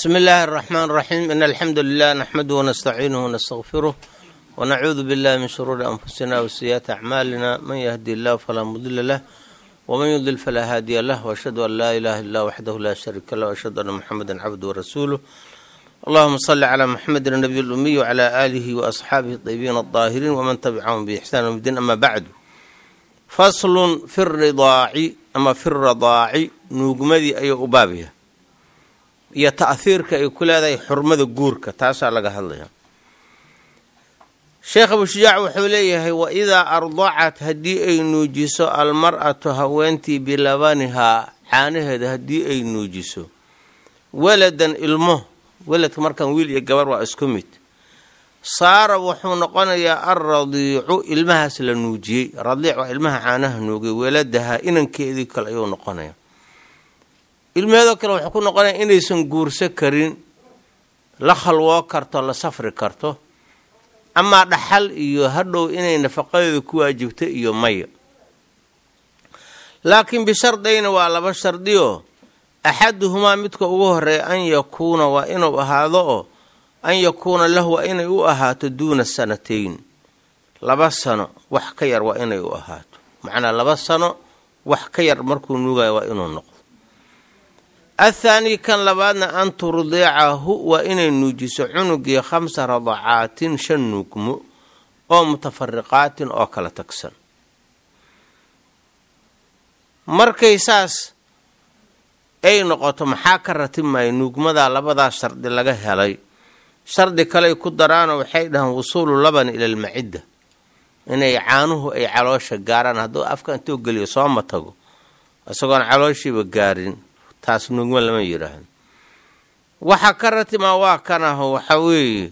بسم الله الرحمن الرحيم إن الحمد لله نحمده ونستعينه ونستغفره ونعوذ بالله من شرور أنفسنا وسيئات أعمالنا من يهدي الله فلا مضل له ومن يضلل فلا هادي له وأشهد أن لا إله إلا وحده لا شريك له وأشهد أن محمدا عبده ورسوله اللهم صل على محمد النبي الأمي وعلى آله وأصحابه الطيبين الطاهرين ومن تبعهم بإحسان يوم الدين أما بعد فصل في الرضاع أما في الرضاع nuugmadii ayuu u baabaya iyo ta'hiirka ay ku leedahay xurmada guurka taasaa laga hadlaya sheekh abushujaac wuxuu leeyahay wa idaa ardacat haddii ay nuujiso almar'atu haweentii bilabanihaa caanaheeda haddii ay nuujiso waladan ilmo weladka markaan wiil iyo gabar waa isku mid saara wuxuu noqonayaa alradiicu ilmahaas la nuujiyey radiic waa ilmaha caanaha nuugay waladaha inankeedii kale ayuu noqonaya ilmeheedoo kale wuxuu ku noqonaya inaysan guurso karin la khalwoo karto la safri karto amaa dhaxal iyo hadhow inay nafaqadeeda ku waajibto iyo maya laakiin bishardayna waa laba shardioo axaduhumaa midka ugu horeeya an yakuuna waa inuu ahaado oo an yakuuna lahu waa inay u ahaato duuna sanatayn laba sano wax ka yar waa inay u ahaato macnaa laba sano wax ka yar markuu nuugayo waa inuu noqdo athaani kan labaadna an turdiicahu waa inay nuujiso cunugii khamsa radacaatin shan nuugmo oo mutafariqaatin oo kala tagsan markay saas ay noqoto maxaa ka ratibmaya nuugmadaa labadaa shardi laga helay shardi kaley ku daraano waxay dhahaan wusuulu laban ila almacidda inay caanuhu ay caloosha gaaraan hadduu afka intuu geliyo sooma tago isagoon calooshiiba gaarin taas nuugma lama yidhaahdo waxa ka ratimaa waa kan aho waxa weeye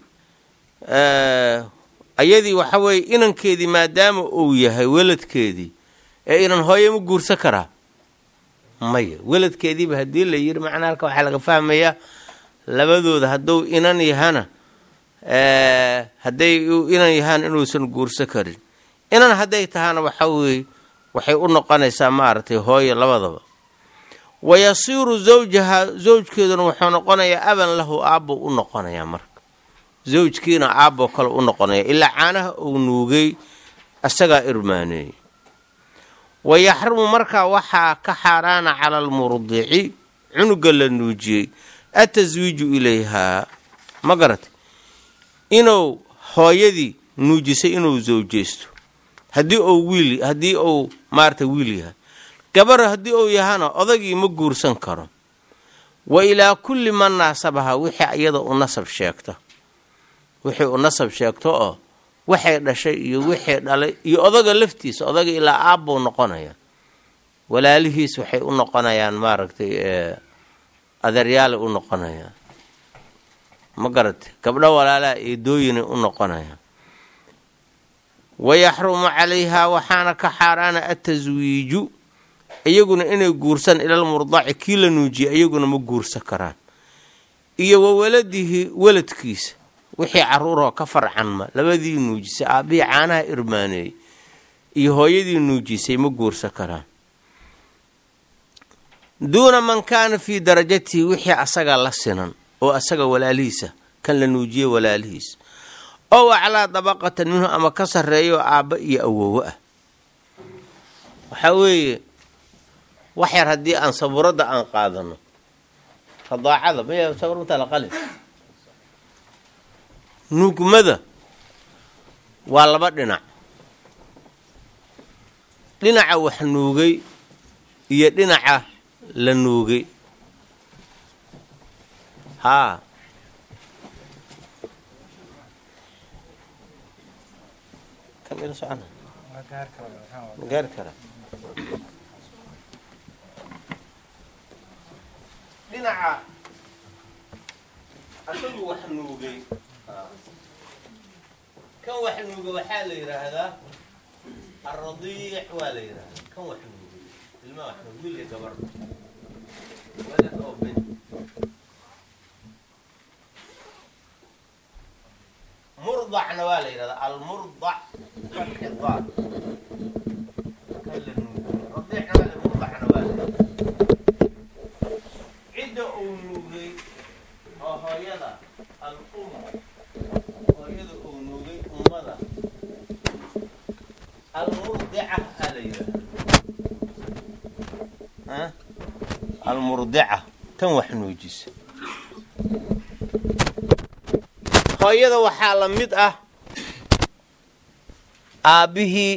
ayadii waxa weeye inankeedii maadaama uu yahay weladkeedii ee inan hooye ma guursan karaa maya weladkeediiba haddii la yidhi macnaa halka waxaa laga fahmayaa labadooda hadduu inan yahana hadday inan yahaan inuusan guursan karin inan hadday tahana waxa weeye waxay u noqonaysaa maaragtay hooye labadaba wa yasiiru zawjaha zawjkeeduna wuxuu noqonayaa aban lahu aabbo u noqonayaa marka zawjkiina aabbo kale u noqonaya ilaa caanaha uu nuugay isagaa irmaaneeyey wa yaxrumu markaa waxaa ka xaaraana cala almurdici cunuga la nuujiyey ataswiiju ilayhaa ma garatay inuu hooyadii nuujisay inuu zawjeysto haddii uu wiil haddii uu maarata wiil yahay gabar haddii uu yahana odagii ma guursan karo wa ilaa kulli man naasabaha wixii iyada u nasab sheegta wixii u nasab sheegto oo waxay dhashay iyo wixii dhalay iyo odaga laftiisa odaga ilaa aabbuu noqonaya walaalihiis waxay u noqonayaan maaragtay adeeryaalay u noqonayaan ma garatay gabdho walaalaha eedooyinay u noqonayaan wayaxrumu calayhaa waxaana ka xaaraana ataswiiju iyaguna inay guursan ilal murdaci kii la nuujiyay iyaguna ma guursan karaan iyo wa waladihi weladkiisa wixii caruuroo ka farcanma labadii nuujisay aabbihii caanaha irmaaneeyey iyo hooyadii nuujisay ma guursan karaan duuna man kaana fii darajatihi wixii asaga la sinan oo asaga walaalihiisa kan la nuujiye walaalihiisa ow aclaa dabaqatan minhu ama ka sarreeyo aabba iyo awowo ah waxaa weeye wax yar haddii aan sabuuradda aan qaadano radaacada maya sabuurmatala qalin nuugmada waa laba dhinac dhinaca wax nuugay iyo dhinaca la nuugay haa kan ila socona ma gaari karaa dhinaca asagu wax nuugay kan wax nuugay waxaa la yidhaahdaa alradiic waa la yidhaahdaa kan wax nuugay ilmaa wax nuugay wiil iyo gabar walad oo bin murdacna waa la yidhahdaa almurdac fakidaad kan la nuugay radiicna waa la murdacna waa la yidhahdaa cidda uu nuugay oo hooyada al um hooyada uu nuugay ummada almurdica aa la yidhaahda almurdica tan wax nuujisa hooyada waxaa la mid ah aabbihii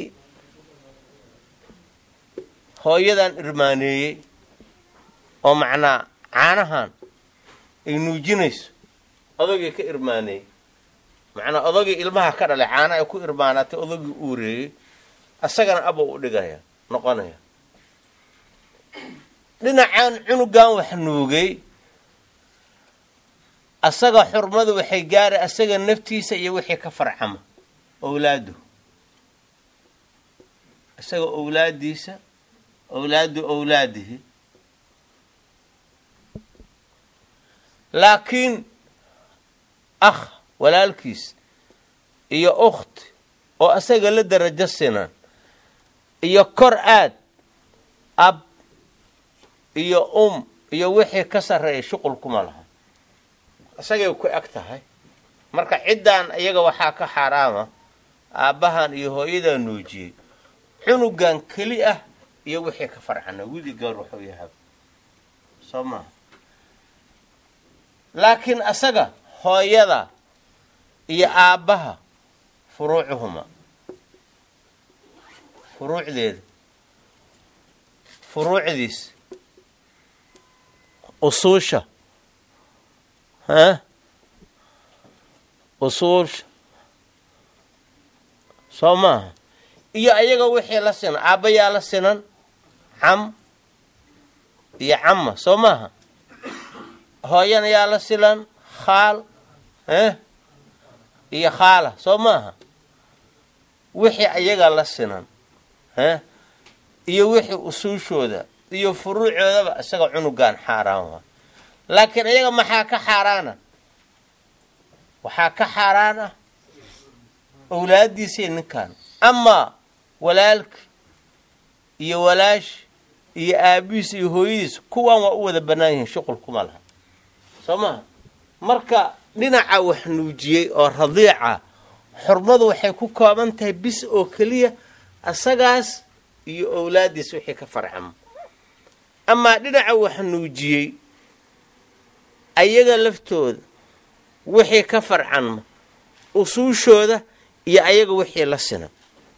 hooyadan irmaaneeyey oo macnaa caanahan ay nuujinayso odagii ka irmaaneeyey macnaa odagii ilmaha ka dhalay caana ay ku irmaanaatay odagii uureeyey asagana abow u dhigaya noqonaya dhinacan cunugan wax nuugay asaga xurmadu waxay gaaray asaga naftiisa iyo wixii ka farcama owlaadu isaga owlaadiisa owlaadu owlaadihi laakiin akh walaalkiis iyo ukhti oo asaga la darajo sinan iyo kor aad ab iyo um iyo wixii ka sarreeya shuqul kuma laha isagay ku eg tahay marka ciddan iyaga waxaa ka xaaraama aabbahan iyo hooyadan nuujiyey cunugan keli ah iyo wixii ka farcana wili gaar wuxuu yahay soo maha laakiin asaga hooyada iyo aabbaha furuucuhuma furuucdeeda furuucdiis usuusha ha usuusha soo maaha iyo ayaga wixii la sinan aabbayaa la sinan cam iyo camma soo maaha hooyana yaa la silan khaal eh iyo khaala soo maaha wixii ayaga la sinan eh iyo wixii usuushooda iyo furuucoodaba isaga cunugan xaaraan waa laakiin iyaga maxaa ka xaaraana waxaa ka xaaraan ah owlaadiisii ninkan amaa walaalki iyo walaashi iyo aabihiis iyo hooyadiis kuwaan waa u wada bannaan yihiin shuqul kuma laha soo maha marka dhinaca wax nuujiyey oo radiica xurmadu waxay ku kooban tahay bis oo keliya asagaas iyo owlaadiis wixii ka farcamo amaa dhinaca wax nuujiyey ayaga laftooda wixii ka farcanma usuushooda iyo ayaga wixii la sinan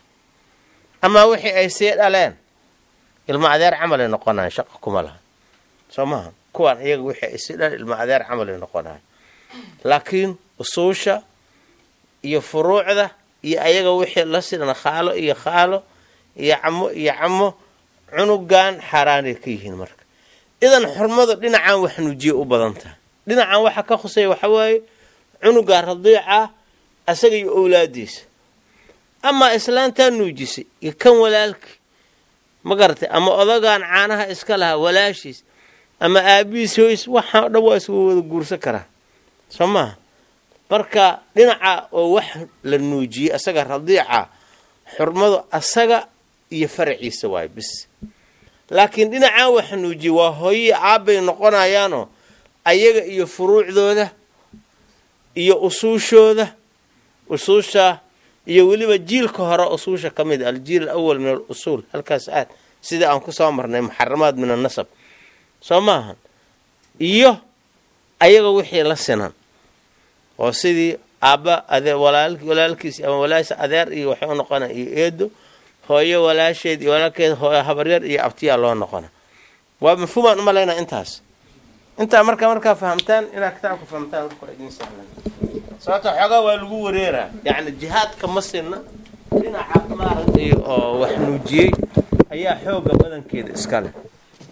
amaa wixii ay sii dhaleen ilmo adeer camalay noqonayan shaqa kuma laha soo maaha kuwaan iyaga wixii ay sii dhaleen ilmo adeer camalay noqonayan laakiin usuusha iyo furuucda iyo ayaga wixii la sinan khaalo iyo khaalo iyo camo iyo camo cunugan xaaraanay ka yihiin marka idan xurmadu dhinacan wax nuujiye u badan tahay dhinacan waxa ka khuseeya waxa waaye cunuga radiica asaga iyo owlaadiisa amaa islaantaa nuujisay iyo kan walaalkii ma garatay ama odagaan caanaha iska lahaa walaashiis ama aabihiis hoys waxaa dhan waa isgu wada guursan karaa soo maaha marka dhinaca oo wax la nuujiyey asaga radiica xurmadu asaga iyo faraciisa waay bis laakiin dhinacaan wax nuujiyey waa hooyii aabbay noqonayaanoo ayaga iyo furuucdooda iyo usuushooda usuusha iyo weliba jiilka hore usuusha ka mid aljiil alawal min al usuul halkaas aad sida aan ku soo marnay muxaramaad min annasab soo maahan iyo ayaga wixii la sinan oo sidii aabba ade walaalkiis ama walaasha adeer iyo waxay u noqona iyo eedo hooyo walaasheed iyo walaalkeed hooyo habaryar iyo abtiyaa loo noqona waa mafhuumaan umalaynaa intaas intaa markaa markaa fahamtaan inaad kitaabka fahamtaan marka waa idin sahlan sababta xoogaa waa lagu wareeraa yacni jihaadka ma sinna dhinaca maaragtay oo wax nuujiyey ayaa xooga badankeeda iska leh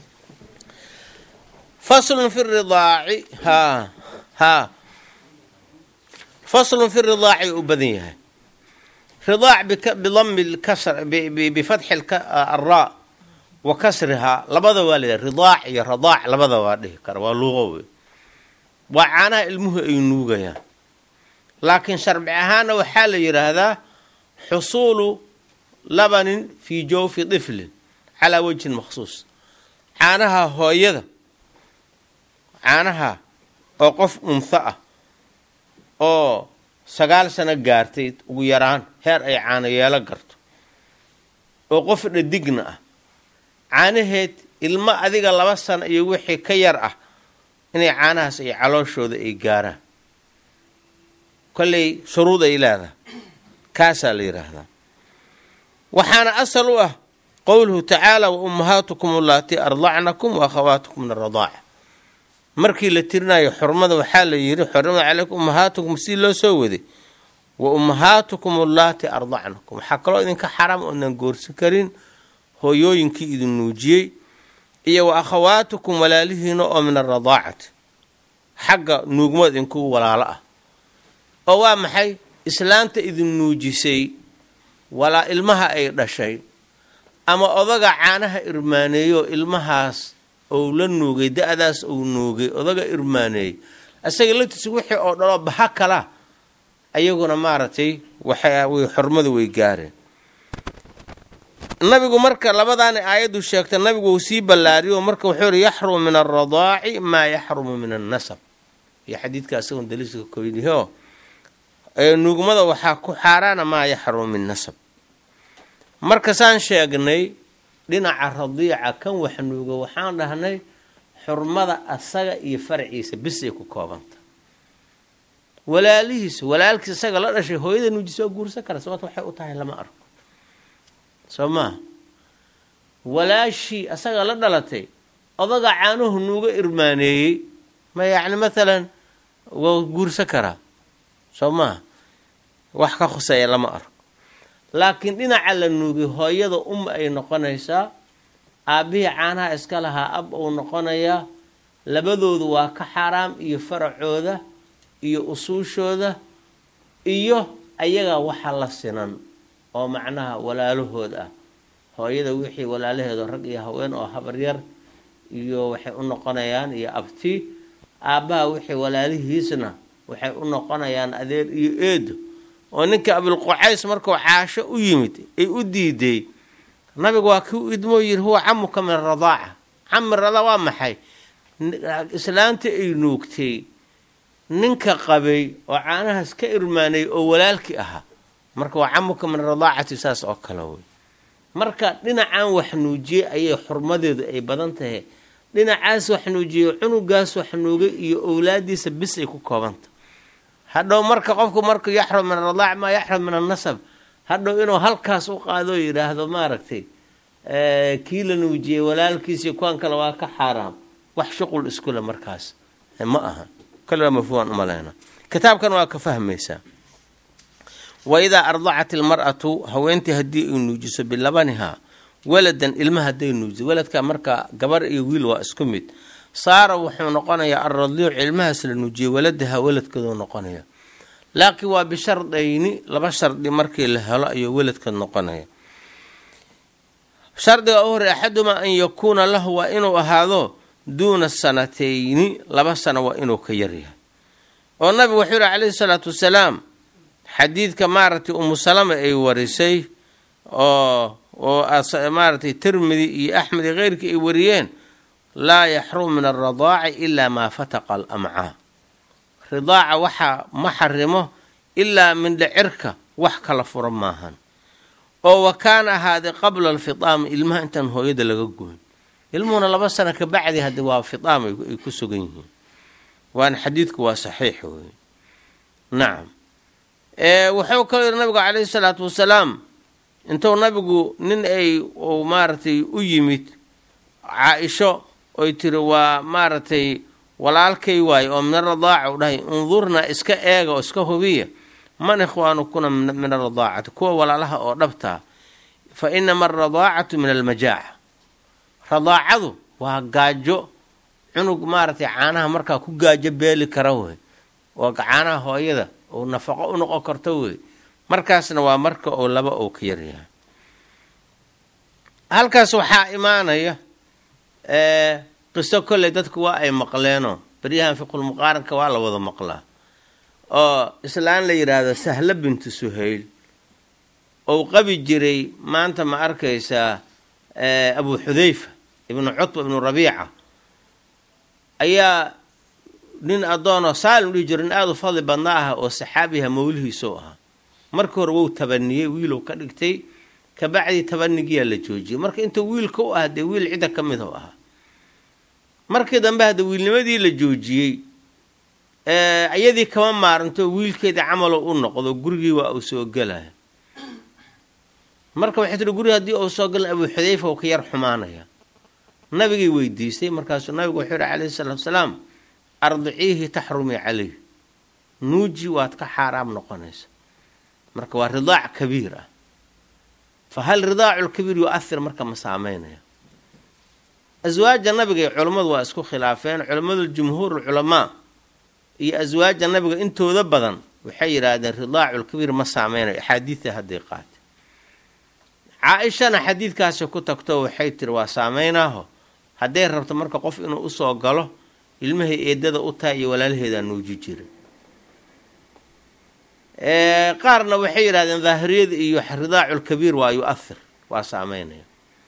faslun fi ridaaci haa haa faslun fi ridaaci u badan yahay ridaac bidami lkasr bifatxi alraa wa kasrihaa labada waa la ridaac iyo radaac labada waa dhihi kara waa luuqo wey waa caanaha ilmuhu ay nuugayaan laakiin sharci ahaana waxaa la yidhaahdaa xusuulu labanin fii jawfi tiflin calaa wejhin makhsuus caanaha hooyada caanaha oo qof unho ah oo sagaal sano gaartay ugu yaraan heer ay caano yeelo garto oo qof dhadigna ah caanaheed ilmo adiga laba sano iyo wixii ka yar ah inay caanahaas ay calooshooda ay gaaraan kolley shuruud ay leedahay kaasaa la yidhaahdaa waxaana asal u ah qowluhu tacaala wa ummahaatukum allaatii ardacnakum wa akhawaatukum min aradaaca markii la tirinayo xurmada waxaa la yidhi xurmada calaykum ummahaatukum si loo soo waday wa ummahaatukum allaatii ardacnakum waxaa kaloo idinka xaraam oodan goorsan karin hooyooyinkii idin nuujiyey iyo wa akhawaatukum walaalihiina oo min aradaacati xagga nuugmada idinku walaalo ah oo waa maxay islaanta idin nuujisay walaa ilmaha ay dhashay ama odaga caanaha irmaaneeyo ilmahaas ou la nuugay da-daas ou nuugay odaga irmaaneeyey isaga laftiisa wixii oo dhaloo baha kala ayaguna maaragtay waxaway xurmadu way gaareen nabigu marka labadaani aayaddu sheegta nabigu uu sii ballaariyo marka wuxuu yihi yaxrumu min alradaaci maa yaxrumu min annasab iyo xadiidka isagoon daliiska koyniho nuugmada waxaa ku xaaraana maa yaxrumu min nasab marka saan sheegnay dhinaca radiica kan wax nuuga waxaan dhahnay xurmada asaga iyo farciisa bis ay ku koobanta walaalihiisa walaalkiis isaga la dhashay hooyada nuujisa oo guursan kara sababta waxay u tahay lama arko soo maa walaashii asaga la dhalatay odaga caanuhu nuuga irmaaneeyey ma yacni mathalan waa guursan karaa soo maa wax ka khuseeya lama arko laakiin dhinaca la nuugay hooyada um ay noqonaysaa aabbihii caanaha iska lahaa ab uu noqonayaa labadoodu waa ka xaaraam iyo faracooda iyo usuushooda iyo ayaga waxa la sinan oo macnaha walaalahood ah hooyada wixii walaalaheedo rag iyo haween oo habaryar iyo waxay u noqonayaan iyo abti aabbaha wixii walaalihiisna waxay u noqonayaan adeer iyo eedo oo ninka abilqucays markuu caasho u yimid ay u diiday nabigu waa kii u idmoo yiri huwa camuka min aradaaca cami rada waa maxay islaanta ay nuugtay ninka qabay oo caanahaas ka irmaanay oo walaalkii ahaa marka waa camuka min aradaacati saas oo kale wey marka dhinacaan wax nuujiyey ayay xurmadeedu ay badan tahay dhinacaas wax nuujiyey cunugaas wax nuugay iyo owlaadiisa bis ay ku koobantah hadhow marka qofku markuu yaxrum min aradaac maa yaxrum min annasab hadhow inuu halkaas u qaadoo yidhaahdo maaragtay kii la nuujiyey walaalkiisii kuwan kale waa ka xaaraam wax shuqul iskule markaas ma aha kaliba mafhuuman umaleyna kitaabkan waa ka fahmaysaa wa idaa ardacat ilmar'atu haweentii haddii ay nuujiso bilabanihaa waladan ilma hadday nuujiso waladka marka gabar iyo wiil waa isku mid saara wuxuu noqonayaa alradiicu ilmahaas la nuujiyey waladaha waladkeedu noqonaya laakiin waa bishardayni laba shardi markii la helo ayuu waladkeed noqonaya shardiga u horey axadumaa an yakuuna lahu waa inuu ahaado duuna sanatayni laba sano waa inuu ka yaryahay oo nabigu wuxuu yihi calayhi salaatu wasalaam xadiidka maaragtay umu salama ay warisay oo oo maaragtay tirmidi iyo axmed iyo keyrkii ay wariyeen laa yaxrumu min aradaaci ilaa maa fataqa alamcaa ridaaca waxaa ma xarimo ilaa mindhacirka wax kala fura maahan oo wa kaana ahaaday qabla alfidaami ilmaha intaan hooyada laga goyn ilmuhuna laba sano ka bacdi haddi waa fidaam ay ku sugan yihiin waana xadiidku waa saxiix wey nacam wuxuu kaloo yidhi nabigu calayhi salaatu wasalaam intuu nabigu nin ay uu maaragtay u yimid caa-isho oy tiri waa maaragtay walaalkay waaye oo min aradaaca u dhahay undurnaa iska eega oo iska hubiya man ikhwaanukuna min aradaacati kuwa walaalaha oo dhabtaa fa inama alradaacatu min almajaaca radaacadu waa gaajo cunug maaragtay caanaha markaa ku gaajo beeli kara wey oo caanaha hooyada uu nafaqo u noqon karto wey markaasna waa marka uu laba uu ka yaryahay halkaas waxaa imaanaya qiso kolley dadku waa ay maqleenoo baryahan fiqulmuqaaranka waa la wada maqlaa oo islaan la yidhaahdo sahlo bintu suhayl ou qabi jiray maanta ma arkaysaa abu xudayfa ibnu cutba ibnu rabiica ayaa nin addoonoo saalim dhihi jiro nin aada u fadli badna ah oo saxaabiha mawlihiisou ahaa markii hore wou tabaniyey wiilow ka dhigtay kabacdii tabanigiyaa la joojiyey marka inta wiilka u ah dee wiil cidda ka mid u ahaa markii dambe hadda wiilnimadii la joojiyey iyadii kama maaranto wiilkeedii camalo u noqdo gurigii waa uu soo gelaya marka waxay tihi gurigi haddii uu soo galan abuu xudayfa uu ka yar xumaanaya nabigay weydiistay markaasuu nabigu wuxuu yihi calayhi salaatu salaam ardiciihi taxrumii calayh nuuji waad ka xaaraam noqonaysa marka waa ridaac kabiir ah fa hal ridaacu lkabiir yu-ahir marka ma saameynaya aswaaja nabiga iyo culammadu waa isku khilaafeen culammadu jumhuur culamaa iyo aswaaja nabiga intooda badan waxay yidhaahdeen ridaacu lkabiir ma saameynayo axaadiida hadday qaate caa-ishana xadiidkaasi ku tagto waxay tiri waa saameynaaho hadday rabto marka qof inuu usoo galo ilmahay eedada u tahay iyo walaalaheedaa nuuji jiray qaarna waxay yidhahdeen daahiriyada iyo ridaaculkabiir waa yu-ahir waa saameynaya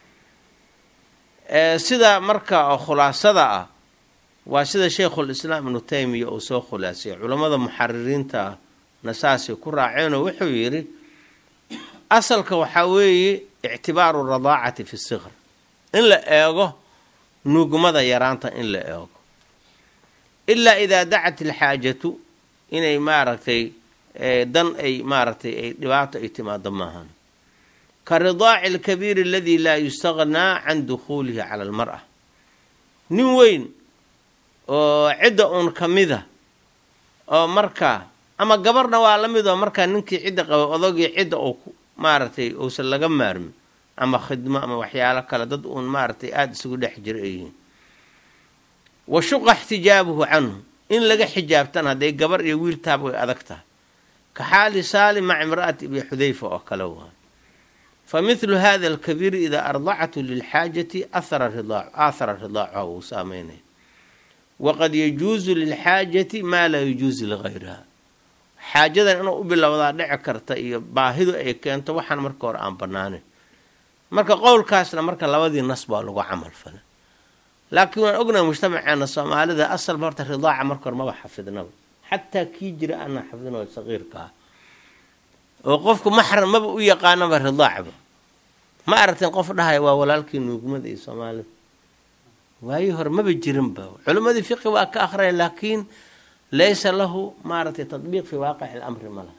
sida marka khulaasada ah waa sida sheikhulislaam ibnu taymiya uu soo khulaasiyay culammada muxaririinta ah na saasay ku raaceenoo wuxuu yidhi asalka waxaa weeye ictibaaru radaacati fi siqr in la eego nuugmada yaraanta in la eego ilaa idaa dacat ilxaajatu inay maaragtay dan ay maaragtay ay dhibaato ay timaado maahan ka ridaaci alkabiiri aladii laa yustaqnaa can dukhuulihi cala almar'a nin weyn oo cidda uun ka mida oo markaa ama gabarna waa la mid oo markaa ninkii cidda qaba odogii cidda uu maaragtay uusan laga maarmin ama khidmo ama waxyaalo kale dad uun maaragtay aada isugu dhex jira ay yihiin wa shuqa ixtijaabuhu canhu in laga xijaabtana hadday gabar iyo wiil taaba way adag tahay ka xaali saalim maca imra'ati ibni xudayfa oo kale waa fa mithlu hada alkabiiri idaa ardacatu lilxaajati ahara ridaacu aathara ridaacuha wuu saameynaya waqad yajuusu lilxaajati maa laa yajuusu ligayriha xaajadan inuu u bilowdaa dhici karta iyo baahidu ay keento waxaan marka hore aan bannaanin marka qowlkaasna marka labadii nas baa lagu camal falay laakiin waan ognahay mujtamaceena soomaalida asalba horta ridaaca marka hore maba xafidnaba xataa kii jira aanaa xafidnaba saqiirka ah oo qofku maxram maba u yaqaanaba ridaacba ma aragteen qof dhahaya waa walaalkii nuugmada iyo soomaalida waayii hore maba jirinba culimmadii fiqi waa ka akhraya laakiin laysa lahu maaragtay tadbiiq fii waaqici lamri ma laha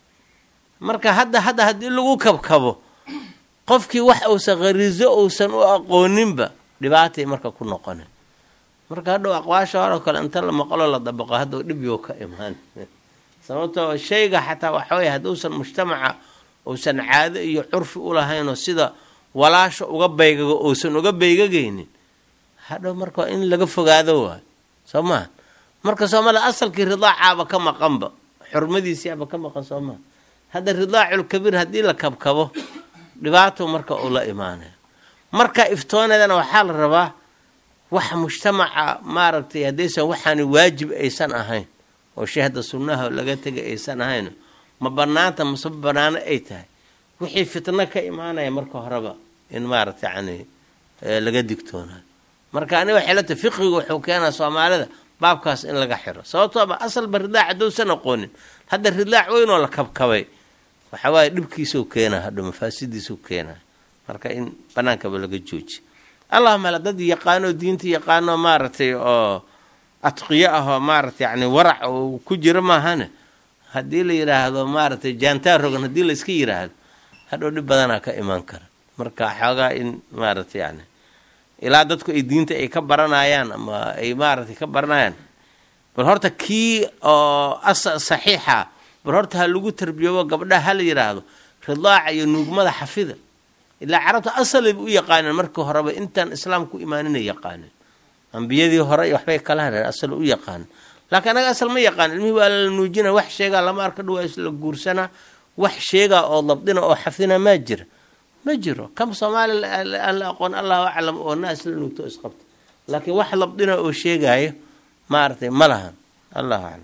marka hadda hadda haddii lagu kabkabo qofkii wax uusan khariiso uusan u aqooninba dhibaatay marka ku noqona marka hadhow aqwaasha horoo kale inta la maqlo la dabaqo haddau dhibyo ka imaan sababtoo shayga xataa waxawey hadduusan mujtamaca uusan caado iyo curfi u lahaynoo sida walaasha uga baygago uusan uga baygagaynin hadhow marka in laga fogaado waayo soo maha marka soomaalia asalkii ridaacaaba ka maqanba xurmadiisiaba ka maqan soo maha hadda ridaaculkabiir haddii la kabkabo dhibaato marka uu la imaanaya marka iftooneedana waxaa la rabaa wax mujtamaca maaragtay haddaysan waxaani waajib aysan ahayn oo shay hadda sunnaha laga tegay aysan ahayn ma banaanta mase ma banaano ay tahay wixii fitno ka imaanaya marka horeba in maaragta yani laga digtoonayo marka ani waxay la tahay fiqigu wuxuu keenaa soomaalida baabkaas in laga xiro sababtooba asalba ridaac haddousan aqoonin hadda ridaac weynoo la kabkabay waxawaaye dhibkiisuu keenaa hadho mafaasidiisuu keenaa marka in banaankaba laga jooji allahuma ala dad yaqaanoo diinta yaqaano maaragtay oo atqiyo ah oo maaragtay yani warac oo ku jiro maahane haddii la yidhaahdo maaragtay jaantaa rogan haddii la iska yidhaahdo hadhow dhib badanaa ka imaan kara marka xoogaa in maaragtay yani ilaa dadku ay diinta ay ka baranayaan ama ay maaragtay ka baranayaan bal horta kii oo asa saxiixa bal horta ha lagu tarbiyoobo gabdhaha ha la yidhaahdo ridaaca iyo nuugmada xafida ilaa carabta asalayba u yaqaaneen markii horeba intaan islaamku imaaninay yaqaaneen ambiyadii hore waxbay kala hadheen asal u yaqaanen laakiin anaga asal ma yaqaan ilmihii waa la nuujina wax sheegaa lama arka dhawaa isla guursanaa wax sheegaa oo dabdina oo xafdina maa jira ma jiro kam soomaali aan la aqoon allahu aclam oo naas la nuugto isqabta laakiin wax labdina oo sheegaayo maaragtay ma lahan allahu aclam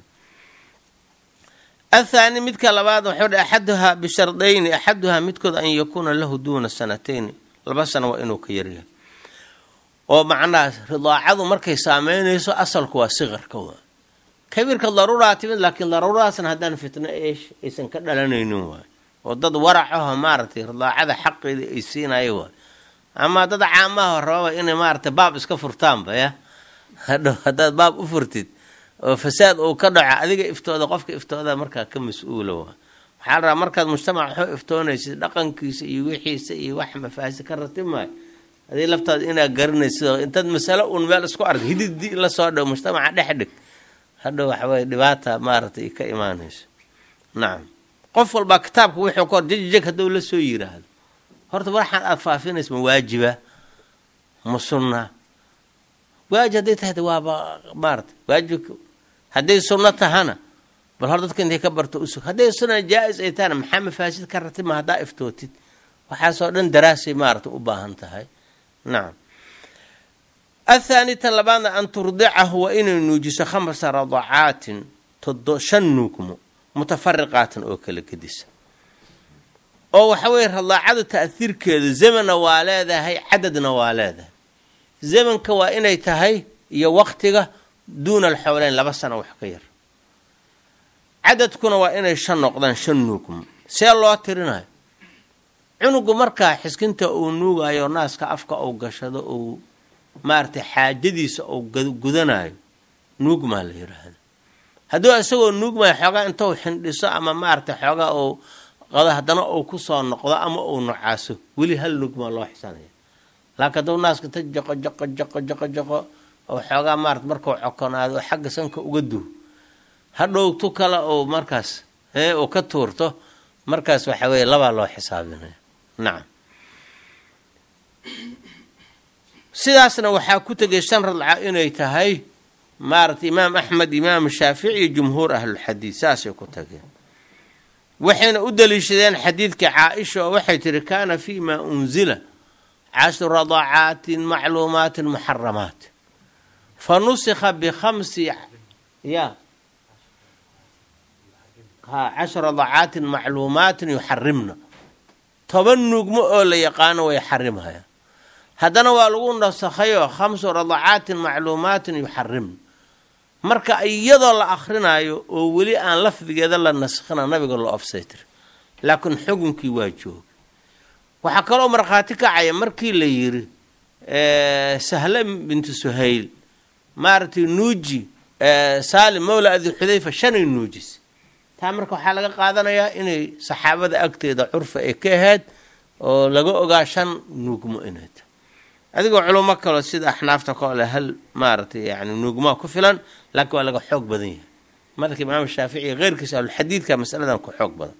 athaani midka labaad waxuu dhi axaduhaa bishardayni axaduhaa midkood an yakuuna lahu duuna sanatayni laba sano waa inuu ka yaryahay oo macnaha ridaacadu markay saameynayso asalku waa siqarka waa kabiirka daruuraa timid laakiin daruuradaasna haddaan fitno eesh aysan ka dhalanaynin waay oo dad waracaho maaragtay ridaacada xaqeeda ay siinayo waay ama dad caamaha rababa inay maaragtay baab iska furtaanba ya hadhow haddaad baab u furtid oo fasaad uu ka dhaco adiga iftooda qofka iftooda markaa ka mas-uula waa waxaa la rabaa markaad mujtamac waxu iftoonaysid dhaqankiisa iyo wixiisa iyo wax mafaasi ka ratib maayo adii laftaada inaad garanaysid oo intaad masalo uun meel isku ark hididi la soo dhow mujtamaca dhex dhig hadhow waxaweye dhibaata maaragtay ka imaanayso nacam qof walbaa kitaabka wuxuu ka hor jejeg hadduu la soo yiraahdo horta waxaan aada faafinaysa ma waajiba ma sunna waajib hadday tahay waaba maarata waajib hadday sunno tahana bal hor dadka intay ka barto usug hadday sunna jaa-is ay tahana maxaa mafaasid ka ratib ma haddaa iftootid waxaasoo dhan daraasay maarata u baahan tahay nacam athaani tan labaadna an turdicahu waa inay nuujiso khamsa radacaatin todo shan nuugmo mutafariqaatin oo kala gedisa oo waxa weye radaacadu ta'hiirkeedu zamanna waa leedahay cadadna waa leedahay zamanka waa inay tahay iyo waktiga duuna alxowleyn laba sano wax ka yar cadadkuna waa inay shan noqdaan shan nuugmo see loo tirinayo cunugu markaa xiskinta uu nuugayo naaska afka uu gashado uu maaragtay xaajadiisa uu gudanayo nuugmaa la yiraahda hadduu isagoo nuugmayo xoogaa intuu xindhiso ama maaragtay xoogaa uu qado haddana uu kusoo noqdo ama uu nocaaso weli hal nuugmaa loo xisanaya laakiin hadduu naaska ta jaqo jaqo jaqo jaqo jaqo oo xoogaa maarata markuu cokonaado oo xagga sanka uga duw hadhow tu kale uu markaas ee uu ka tuurto markaas waxa weeye labaa loo xisaabinaya nacam sidaasna waxaa ku tegay shan radca inay tahay maaragtay imaam axmed imaam shaafici iyo jumhuur ahlulxadiid saasay ku tageen waxayna u daliishadeen xadiidka caa-isha oo waxay tihi kaana fii ma unzila cashru radacaatin macluumaatin muxaramaat fa nusikha bikhamsi ya ha cashru radacaatin macluumaatin yuxarimna toban nuugmo oo la yaqaano way xarimhayaan haddana waa lagu nasakhayoo khamsu radacaatin macluumaatin yuxarimna marka iyadoo la akhrinayo oo weli aan lafdigeeda la naskhina nabiga loo ofsaytir laakiin xukunkii waa jooga waxaa kaloo markhaati kacaya markii la yiri sahle bintu suhayl maaragtay nuuji saalim mawla abi xudayfa shanay nuujis taa marka waxaa laga qaadanayaa inay saxaabada agteeda curfa ay ka ahayd oo laga ogaa shan nuugmo inay tahay adigoo culamo kaloo sida axnaafta kole hal maaragtay yani nuugmaa ku filan laakiin waa laga xoog badan yahay madalka imaam shaafici keyrkiisa ahlulxadiidka masaladan ku xoog badan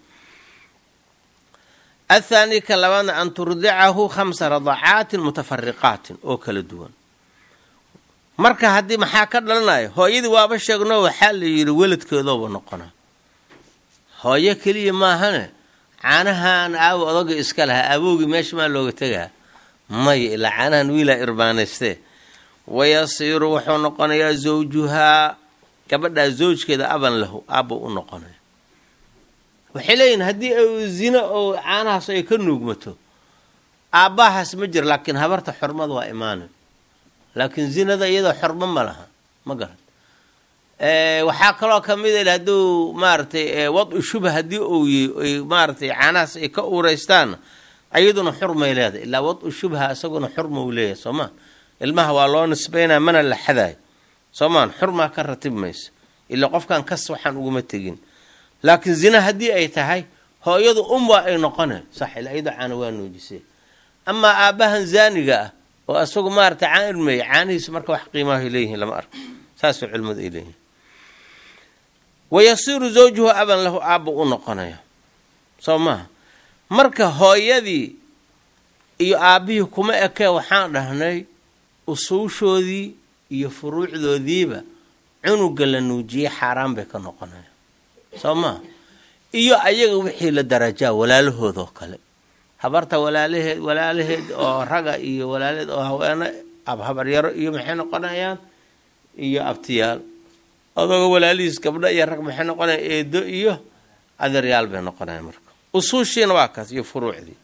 athaani ka labaadna an turdicahu khamsa radacaatin mutafariqaatin oo kala duwan marka haddii maxaa ka dhalanayo hooyadii waaba sheegno waxaa la yidhi weladkeedooba noqonaa hooyo keliya maahane caanahan aawo odaga iska lahaa aabowgii meesha maa looga tegaa maya ilaa caanahan wiilaa irbaanaystee wayasiiru wuxuu noqonayaa zawjuhaa gabadhaa zawjkeeda aban lahu aabba u noqonaya waxay leeyihin haddii zino oo caanahaas ay ka nuugmato aabbahaas ma jiro laakiin habarta xurmada waa imaanay laakiin zinada iyadoo xormo ma laha ma garan waxaa kaloo kamid a hadduu maaragtay wad-u shubha haddii uu maaragtay caanahaas ay ka uureystaanna ayaduna xurmay leedahay ilaa wad-u shubha isaguna xurma uu leeyahay soomaa ilmaha waa loo nisbaynaa mana la xadayo soomaan xurmaa ka ratib mayso ilaa qofkan kas waxaan uguma tegin laakiin zina haddii ay tahay hooyadu um waa ay noqoneen sax ilaa iyadoo caana waa nuujisay amaa aabbahan zaaniga ah oo isagu maaragtay caan irmeeya caanihiisu marka wax qiimahay leeyihiin lama arko saasoo culimmadu ay leeyihiin wayasiiru zawjuhu aban lahu aabba u noqonaya soo maaha marka hooyadii iyo aabbihii kuma ekee waxaan dhahnay usuushoodii iyo furuucdoodiiba cunuga la nuujiyey xaaraan bay ka noqonaya soo maaha iyo ayaga wixii la darajaa walaalahoodoo kale habarta walaalaheed walaalaheed oo raga iyo walaalaheed oo haweene abhabaryaro iyo maxay noqonayaan iyo abtiyaal adooga walaalihiis gabdho iyo rag maxay noqonayaan eedo iyo adeeryaal bay noqonayaan marka usuushiina waa kaas iyo furuucdii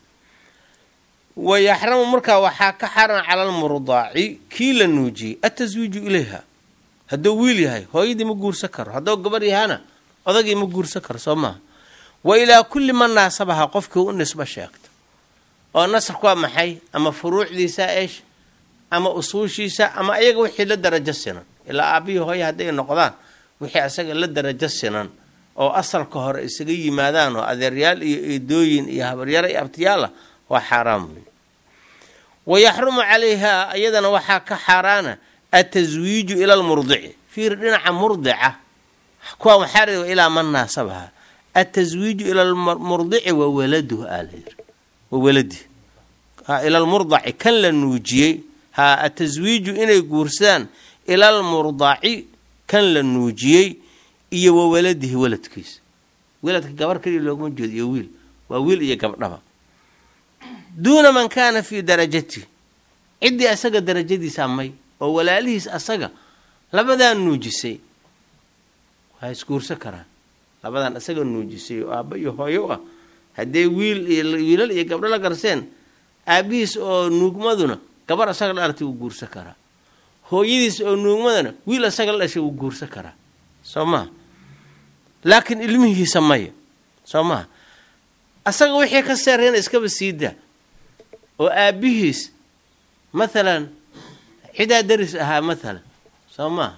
wayaxramu markaa waxaa ka xaran cala almurdaaci kii la nuujiyey ataswiiju ilayha hadduu wiil yahay hooyadii ma guursan karo hadduu gabar yahana odagii ma guursan karo soo maaha wa ilaa kulli man naasabaha qofkii u nisbo sheegta oo nasarku waa maxay ama furuucdiisa eesh ama usuushiisa ama ayaga wixii la darajo sinan ilaa aabihii hooye hadday noqdaan wixii asaga la darajo sinan oo asalka hore isaga yimaadaan oo adeeryaal iyo eedooyin iyo habaryaro iyo abtiyaala waa xaaraam wey wayaxrumu calayha iyadana waxaa ka xaaraana ataswiiju ila lmurdici fiir dhinaca murdica kuwa waxaa reeba ilaa man naasabaha ataswiiju ila lmurdici wa waladuhu aa layiri wa waladi ila lmurdaci kan la nuujiyey ha ataswiiju inay guursadaan ila lmurdaci kan la nuujiyey iyo wa waladihi waladkiisa waladka gabar kaliya looguma jeedo iyo wiil waa wiil iyo gabdhaba duuna man kaana fii darajati ciddii asaga darajadiisa may oo walaalihiis asaga labadan nuujisay waa isguursan karaan labadan asaga nuujisay oo aabba iyo hooyo ah haddee wiil iyo wiilal iyo gabdho la garseen aabihiis oo nuugmaduna gabar asaga la dhalatay wuu guursan karaa hooyadiis oo nuugmadana wiil asaga la dhashay wuu guursan karaa soo maha laakiin ilmihiisa maya soo maha asaga wixii ka seerayna iskaba siidaa oo aabihiis mathalan cidaa daris ahaa mathalan soo maaha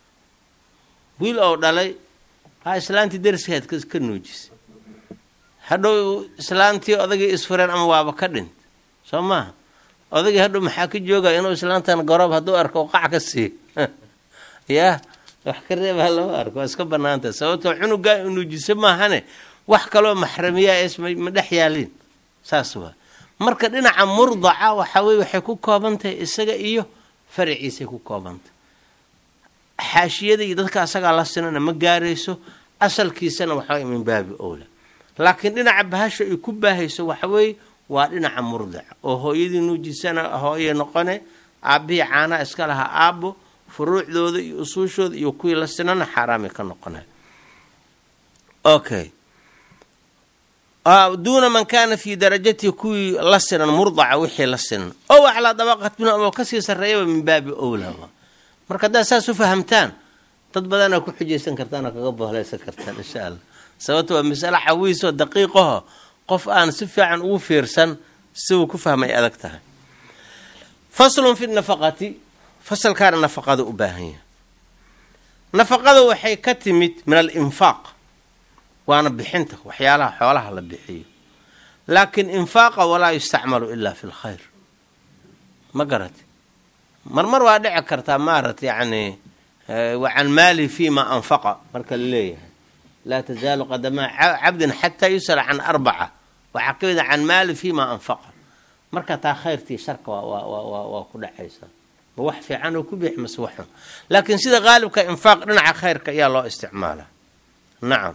wiil oo dhalay ha islaantii dariskeed ka nuujisay hadhow islaantii odagii isfureen ama waaba ka dhint soo maaha odagii hadhow maxaa ka joogaya inuu islaantan garoob hadduu arko oo qac ka siiyo yaa wax ka reebaa lama arko waa iska banaanta sababtoo cunugaa nuujisa maahane wax kaloo maxramiyaa es ma dhex yaalin saas waa marka dhinaca murdaca waxa weye waxay ku kooban tahay isaga iyo faraciisay ku koobantay xaashiyada iyo dadka asagaa la sinana ma gaarayso asalkiisana waxaway min baabi owla laakiin dhinaca bahasha ay ku baahayso waxaweeye waa dhinaca murdaca oo hooyadii nuujisana hooye noqone aabbihii caanaha iska lahaa aabbo furuucdooda iyo usuushooda iyo kuwii la sinana xaaraamay ka noqonay okay duuna man kaana fii darajatihi kuwii la sinan murdaca wixii la sinan ow aclaa dabaqat min oo kasii sarreeyaba min baabi owla marka haddaad saas u fahamtaan dad badanaa ku xujaysan kartaan oo kaga bohleysan kartaan insha allah sababto waa masale xawiisoo daqiiqaho qof aan si fiican ugu fiirsan siuu ku fahmay adag tahay faslun fi nafaqati fasalkaana nafaqada u baahan yahay nafaqada waxay ka timid min alinfaaq waana bixinta waxyaalaha xoolaha la bixiyo laakiin infaaqa walaa yustacmalu ilaa fi lkhayr ma garati marmar waa dhici kartaa maarat yacni wacan maali fi ma anfaqa marka la leeyahay laa tazaalu qadamaa cabdin xataa yusala can arbaca waxaa ka mid a can maali fi ma anfaqa marka taa khayrtii sharka waa ku dhacaysaa ma wax fiican oo ku bix mase waxun laakiin sida qaalibka infaaq dhinaca khayrka ayaa loo isticmaalaa nacam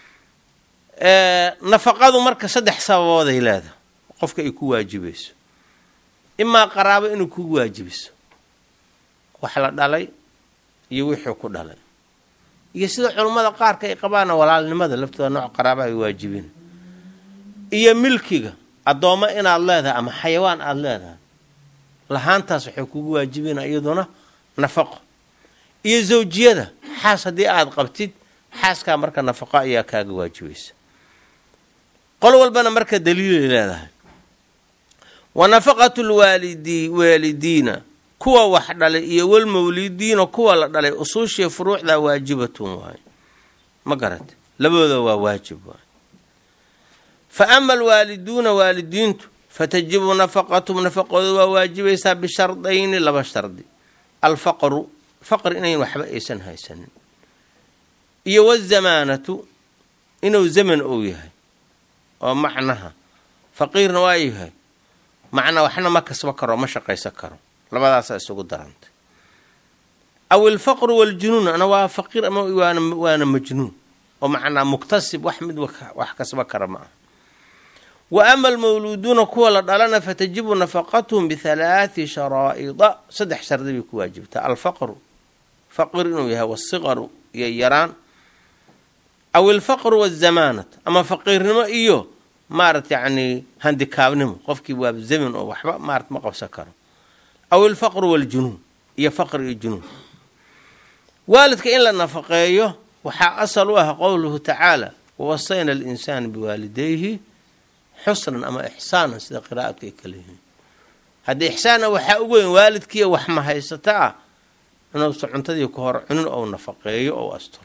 nafaqadu marka saddex sababooday leedahay qofka ay ku waajibayso imaa qaraabo inuu kugu waajibiso wax la dhalay iyo wixii ku dhalay iyo sida culummada qaarka ay qabaana walaalnimada laftooda nooc qaraaba ay waajibin iyo milkiga addoommo inaad leedahay ama xayawaan aada leedahay lahaantaas waxay kugu waajibina iyaduna nafaqo iyo zawjiyada xaas haddii aada qabtid xaaskaa marka nafaqo ayaa kaaga waajibaysa qol walbana marka daliilay leedahay wa nafaqatu lwaalidi waalidiina kuwa wax dhalay iyo walmawlidiina kuwa la dhalay usuushiya furuucdaa waajibatun waayo ma garate labadooda waa waajib waayo fa ama alwaaliduuna waalidiintu fatajibu nafaqatum nafaqooda waa waajibaysaa bishardayni laba shardi alfaqru faqr inayn waxba aysan haysanin iyo wazamaanatu inuu zaman ou yahay oo macnaha faqiirna waa yahay macnaa waxna ma kasba karo ma shaqaysan karo labadaasaa isugu darantay aw ilfaqru waljunuun ana waa faqiir ama waana majnuun oo macnaa muktasib wax mid wax kasba kara ma aha wa ama almawluuduuna kuwa la dhalana fatajibu nafaqatuhum bihalaathi sharaa'ida saddex shardi bay ku waajibtaa alfaqru faqir inuu yahay wasiqaru iyo yaraan aw ilfaqru wazamaanat ama faqiirnimo iyo maarat yacni handikaabnimo qofkii waa zamin oo waxba maarat ma qabsan karo aw ilfaqru waljunuun iyo faqri iyo junuun waalidka in la nafaqeeyo waxaa asal u ah qowluhu tacaala wawasayna alinsaana biwaalidayhi xusnan ama ixsaanan sida qiraa'adka ay kala yihiin haddii ixsaanna waxaa ugu weyn waalidkiiya wax ma haysata ah inuusa cuntadii ku hor cunin ou nafaqeeyo ou asturo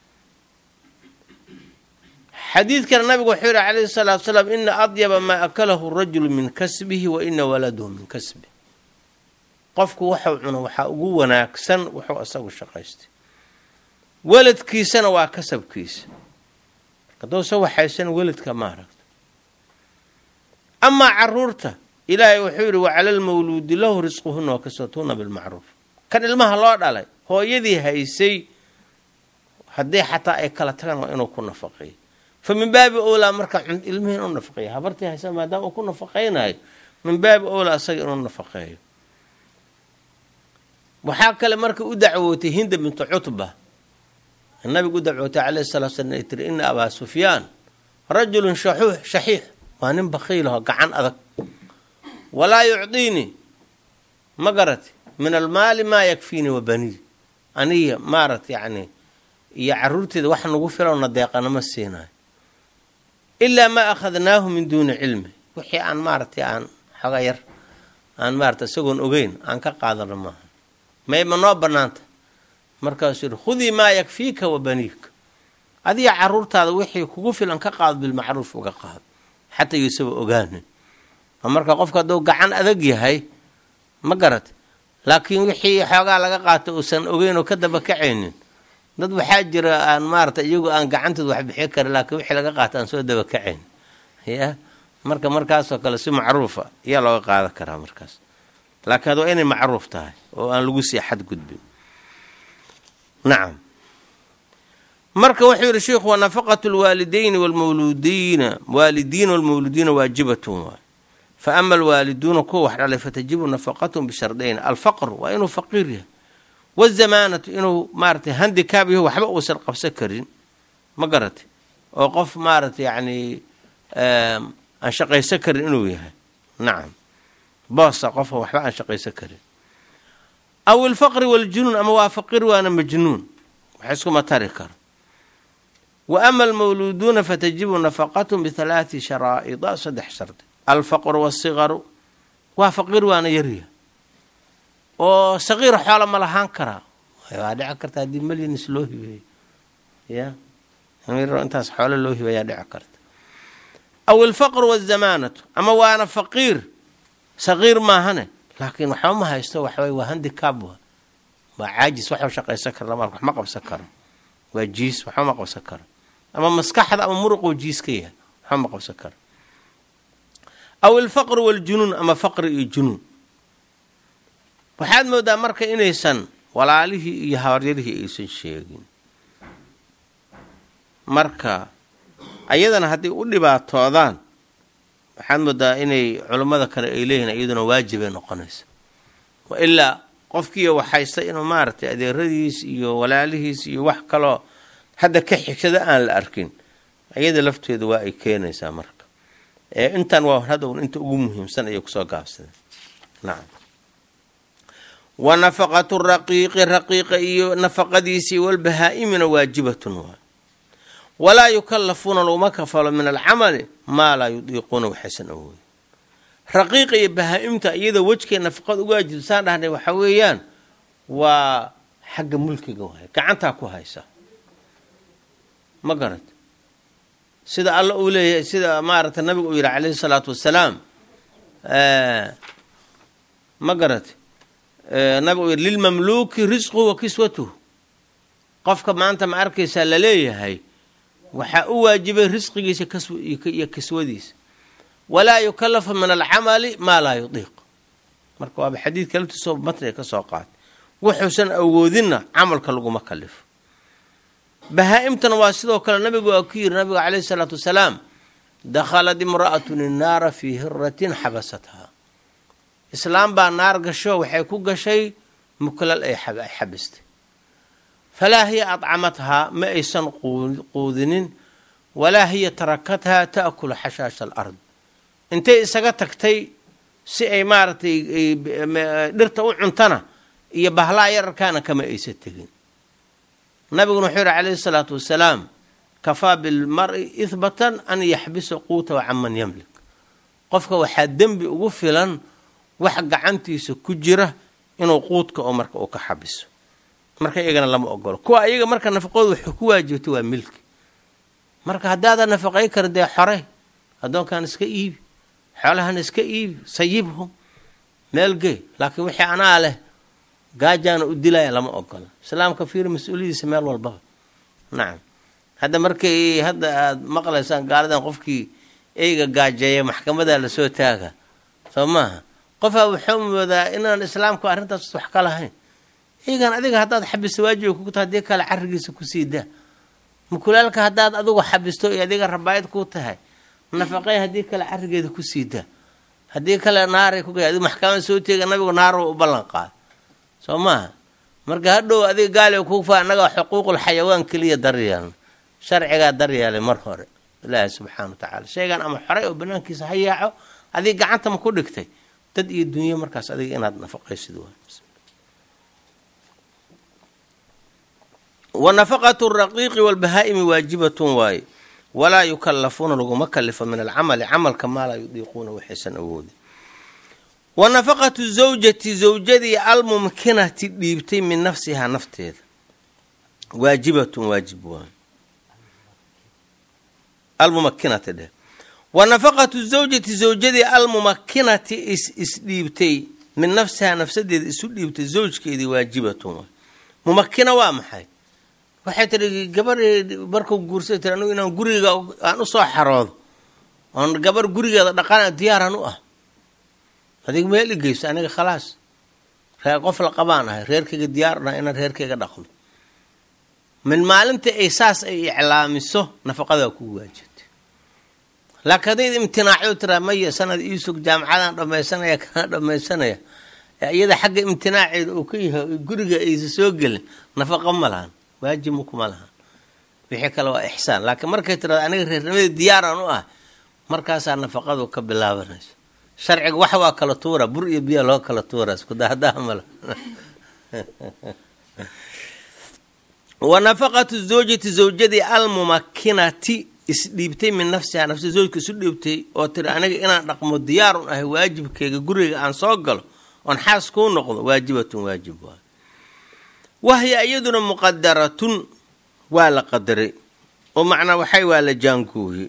xadiidkana nabigu wuxuu yihi calayhi salaatu salaam ina adyaba maa akalahu rajulu min kasbihi wa ina waladahu min kasbihi qofku waxuu cuno waxaa ugu wanaagsan wuxuu isagu shaqaystay weladkiisana waa kasabkiisa haddousa waxaysan weladka ma aragto amaa caruurta ilaahay wuxuu yidhi wacala lmawluudi lahu risquhuna wakasatuuna bilmacruuf kan ilmaha loo dhalay hooyadii haysay haddii xataa ay kala tagaan waa inuu ku nafaqeeyo fa min baabi owlaa marka ilmihii inuu nafaqeeyo habartii haysa maadaama uu ku nafaqaynayo min baabi owlaa isaga inuu nafaqeeyo waxaa kale marka u dacwootay hinda bintu cutba nabigu u dacwootay calayhi salatu slam ay tiri ina abaa sufyaan rajulun shaxuux shaxiix waa nin bakiilaho gacan adag walaa yucdiinii ma garati min almaali maa yakfiinii wa baniy aniga maarat yacni iyo caruurteeda wax nagu filowna deeqanama siinayo ilaa maa akhadnaahu min duuni cilmi wixii aan maaratay aan xoga yar aan maarata isagoon ogeyn aan ka qaadano maaha may ma noo bannaanta markaasuu yihi khudii maa yakfiika wa baniika adiga caruurtaada wixii kugu filan ka qaado bilmacruuf uga qaado xataa yuusaba ogaanin marka qofka hadduu gacan adag yahay ma garat laakiin wixii xoogaa laga qaato uusan ogeyn oo ka daba kacaynin dad waxaa jira aan maarata iyagu aan gacantooda wax bixi karin laakiin wixii laga qaato aan soo daba kacayn ya marka markaasoo kale si macruufa ayaa looga qaadan karaa markaas laakiin waa inay macruuf tahay oo aan lagu sii xadgudbin nacam marka wuxuu yihi sheikhu wa nafaqatu lwaalidayni wlmawludiina waalidiina walmawludiina waajibatun waay fa ama alwaaliduuna kuwa wax dhalay fatajibu nafaqatun bishardayn alfaqr waa inuu faqiir yahay wazamaanatu inuu maaratay handikaab yaho waxba uusan qabsan karin ma garatay oo qof maaratay yacni aan shaqaysan karin inuu yahay nacam boosa qofka waxba aan shaqaysan karin aw ilfaqri waljunuun ama waa faqiir waana majnuun wax iskuma tari karo wa ama almawluuduuna fatajibu nafaqatun bihalaati sharaa'ida saddex shardi alfaqru waasigaru waa faqiir waana yarya oo saqiir xoola ma lahaan karaa waa dhici karta haddii malyanis loo hibeeyo ya intaas xoolo loo hibeeyaa dhici karta aw ilfaqru wazamaanatu ama waana faqiir saqiir maahane laakiin waxba ma haysto waxaway waa handicab wa waa caajis waxuu shaqaysan kara lama wax ma qabsan karo waa jiis waxba ma qabsan karo ama maskaxda ama muruquu jiis ka yahay waxba ma qabsan karo aw ilfaqru waljunuun ama faqri iyo junuun waxaad moodaa marka inaysan walaalihii iyo habaryarihii aysan sheegin marka ayadana hadday u dhibaatoodaan waxaad moodaa inay culummada kale ay leeyihin iyaduna waajibay noqonaysa wa ilaa qofkiiyo waxhaysta inuu maaragtay adeeradiis iyo walaalihiis iyo wax kaloo hadda ka xigsada aan la arkin iyada lafteedu waa ay keenaysaa marka ee intan waa hadhown inta ugu muhiimsan ayay kusoo gaabsadeen nacam wa nafaqatu raqiiqi raqiiqa iyo nafaqadiisii walbahaa-imina waajibatun waay walaa yukallafuuna laguma kafalo min alcamali maa laa yudiiquuna waxaysan awoodin raqiiqa iyo bahaa-imta iyadoo wejkay nafaqada uga waajibsaan dhahnay waxa weeyaan waa xagga mulkiga waay gacantaa ku haysa ma garat sida alla uu leeyahay sida maaragtay nabigu uu yidhi calayhi salaatu wassalaam ma garat nabigu uu yidhi lilmamluuki risquhu wa kiswatuhu qofka maanta ma arkaysaa laleeyahay waxaa u waajibay risqigiisa iyo kiswadiisa walaa yukallafu min alcamali maa laa yudiiq marka waaba xadiidka laftiisoo matniga ka soo qaatay wuxuusan awoodinna camalka laguma kalifo bahaa-imtana waa sidoo kale nabigu waa ku yiri nabiga caleyhi salaatu wasalaam dakhalad imra'atun innaara fii hiratin xabasathaa islaam baa naar gasho waxay ku gashay muklal ay xabistay falaa hiya adcamathaa ma aysan quudinin walaa hiya tarakathaa ta'kulu xashaasha alard intay isaga tagtay si ay maaragtay dhirta u cuntana iyo bahlaa yararkaana kama aysa tegin nabiguna wuxuu yihi calayhi salaatu wasalaam kafaa bilmari ihbatan an yaxbisa quutahu canman yamlik qofka waxaa dembi ugu filan wax gacantiisa ku jira inuu quudka oo marka uu ka xabiso marka iyagana lama ogolo kuwa iyaga marka nafaqooda waxay ku waajibta waa milki marka haddaadan nafaqay karin dee xorey addoonkan iska iibi xoolahan iska iibi sayibhum meel gey laakiin wixii anaa leh gaajaana u dilaya lama ogola islaamka fiir mas-uuliyadiisa meel walbaba nacam hadda markay hadda aada maqlaysaan gaaladan qofkii eyga gaajeeya maxkamadaa lasoo taaga soo maaha qofaa wuxuu moodaa inaan islaamku arrintaas wax ka lahayn eygan adiga haddaad xabisto waajiba kugu tahay haddii kale carrigiisa kusii daa mukulaalka haddaad adigu xabisto iyo adiga rabaayad ku tahay nafaqey haddii kale carrigeeda kusii daa haddii kale naaray ku adigu maxkamada soo teega nabigu naaro u ballan qaada soo maaha marka hadhow adiga gaali kufa annaga xuquuqul xayawaan keliya daryeelna sharcigaa daryeelay mar hore ilaahi subxaana wa tacaala shaygan ama xoray oo banaankiisa ha yaaco adiga gacanta ma ku dhigtay dad iyo dunyo markaas adiga inaad nafaqaysid waay wa nafaqatu raqiiqi walbahaa'imi waajibatun waaye walaa yukallafuuna laguma kalifo min alcamali camalka maa laa yudiiquuna waxaysan awoodin wa nafaqatu zawjati zawjadii almumkinati dhiibtay min nafsihaa nafteeda waajibatun waajib waay almumakinati dheh wa nafaqatu zawjati zawjadii almumakinati isdhiibtay min nafsihaa nafsadeeda isu dhiibtay zawjkeedii waajibatun waay mumakina waa maxay waxay tihi gabar markuu guursay tii anigu inaan guriga aan usoo xaroodo oon gabar gurigeeda dhaqana diyaaran u ah adig meel igeyso aniga khalaas reer qof la qabaan ahay reerkayga diyaar u nahay inaan reerkayga dhaqdo min maalinta ay saas ay iclaamiso nafaqadaa kugu waajibtay laakiin haddayd imtinaacyo tiraa maya sanad iisug jaamacadaan dhammaysanaya kana dhammaysanaya iyada xagga imtinaaceeda uu ka yahay guriga aysa soo gelin nafaqo ma lahan waajibma kuma lahan wixii kale waa ixsaan laakiin markay tirada aniga reernimada diyaaran u ah markaasaa nafaqadu ka bilaabanayso sharciga wax waa kala tuura bur iyo biya loo kala tuura iskudahadaha mala wa nafaqatu zawjati zawjadii almumakinati isdhiibtay min nafsihaa nafsi zawjka isu dhiibtay oo tiri aniga inaan dhaqmo diyaarun ahay waajibkeyga guriga aan soo galo oon xaas kuu noqdo waajibatun waajib waay wahya iyaduna muqadaratun waa la qadaray oo macnaa waxay waa la jaangooyey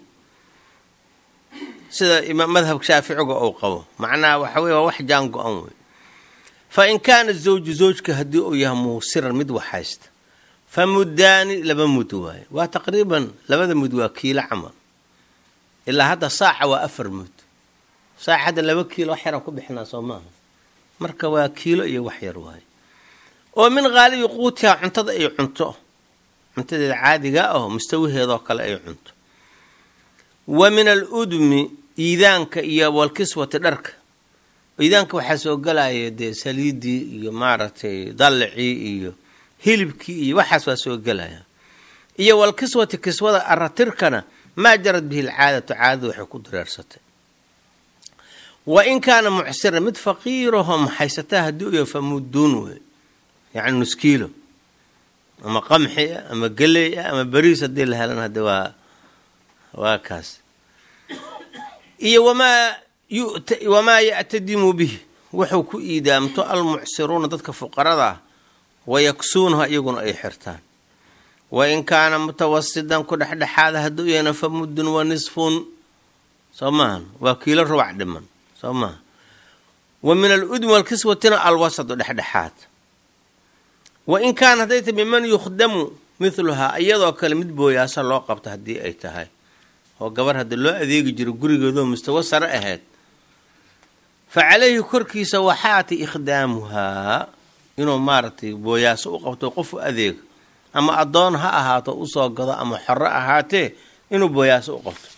sida madhabka shaaficiga uu qabo macnaha waxa wey waa wax jaango-an wey fa in kaana zawju zawjka haddii uu yahay muusiran mid waxhaysta fa muddaani laba mud waaye waa taqriiban labada mud waa kiilo camal ilaa hadda saaca waa afar mud saaca hadda laba kiilo wax yaraan ku bixinaa soo maaha marka waa kiilo iyo wax yar waaye oo min haalibi quutiha cuntada ay cunto cuntadeeda caadiga aho mustawaheedoo kale ay cunto wa min aludmi iidaanka iyo walkiswati dharka iidaanka waxaa soo galaya dee saliidii iyo maaragtay dallicii iyo hilibkii iyo waxaas waa soo gelaya iyo walkiswati kiswada aratirkana maa jarad bihi alcaadatu caadada waxay ku dareersatay wa in kaana mucsira mid faqiiraho maxaysataa haddii u yahay fa mudduun wey yacni nuskiilo ama qamxi ah ama geley ah ama beriis haddii la helan hadde waa waa kaas iyo wamaa wamaa yactadimu bih wuxuu ku iidaamto almucsiruuna dadka fuqarada ah wayaksuunaha iyaguna ay xirtaan wa in kaana mutawasidan ku dhexdhexaada hadduu yahayna fa muddun wa nisfun soo maahan waa kiilo rubac dhiman soo maaha wa min aludmi walkiswatina alwasadu dhexdhexaad wa in kaana hadday tahay miman yukhdamu mithluhaa iyadoo kale mid booyaasa loo qabto haddii ay tahay oo gabar hadda loo adeegi jiro gurigeedoo mustawo sare ahayd fa calayhi korkiisa waxaati ikhdaamuhaa inuu maaragtay booyaaso u qabto qof u adeego ama addoon ha ahaato usoo gado ama xoro ahaatee inuu booyaaso u qabto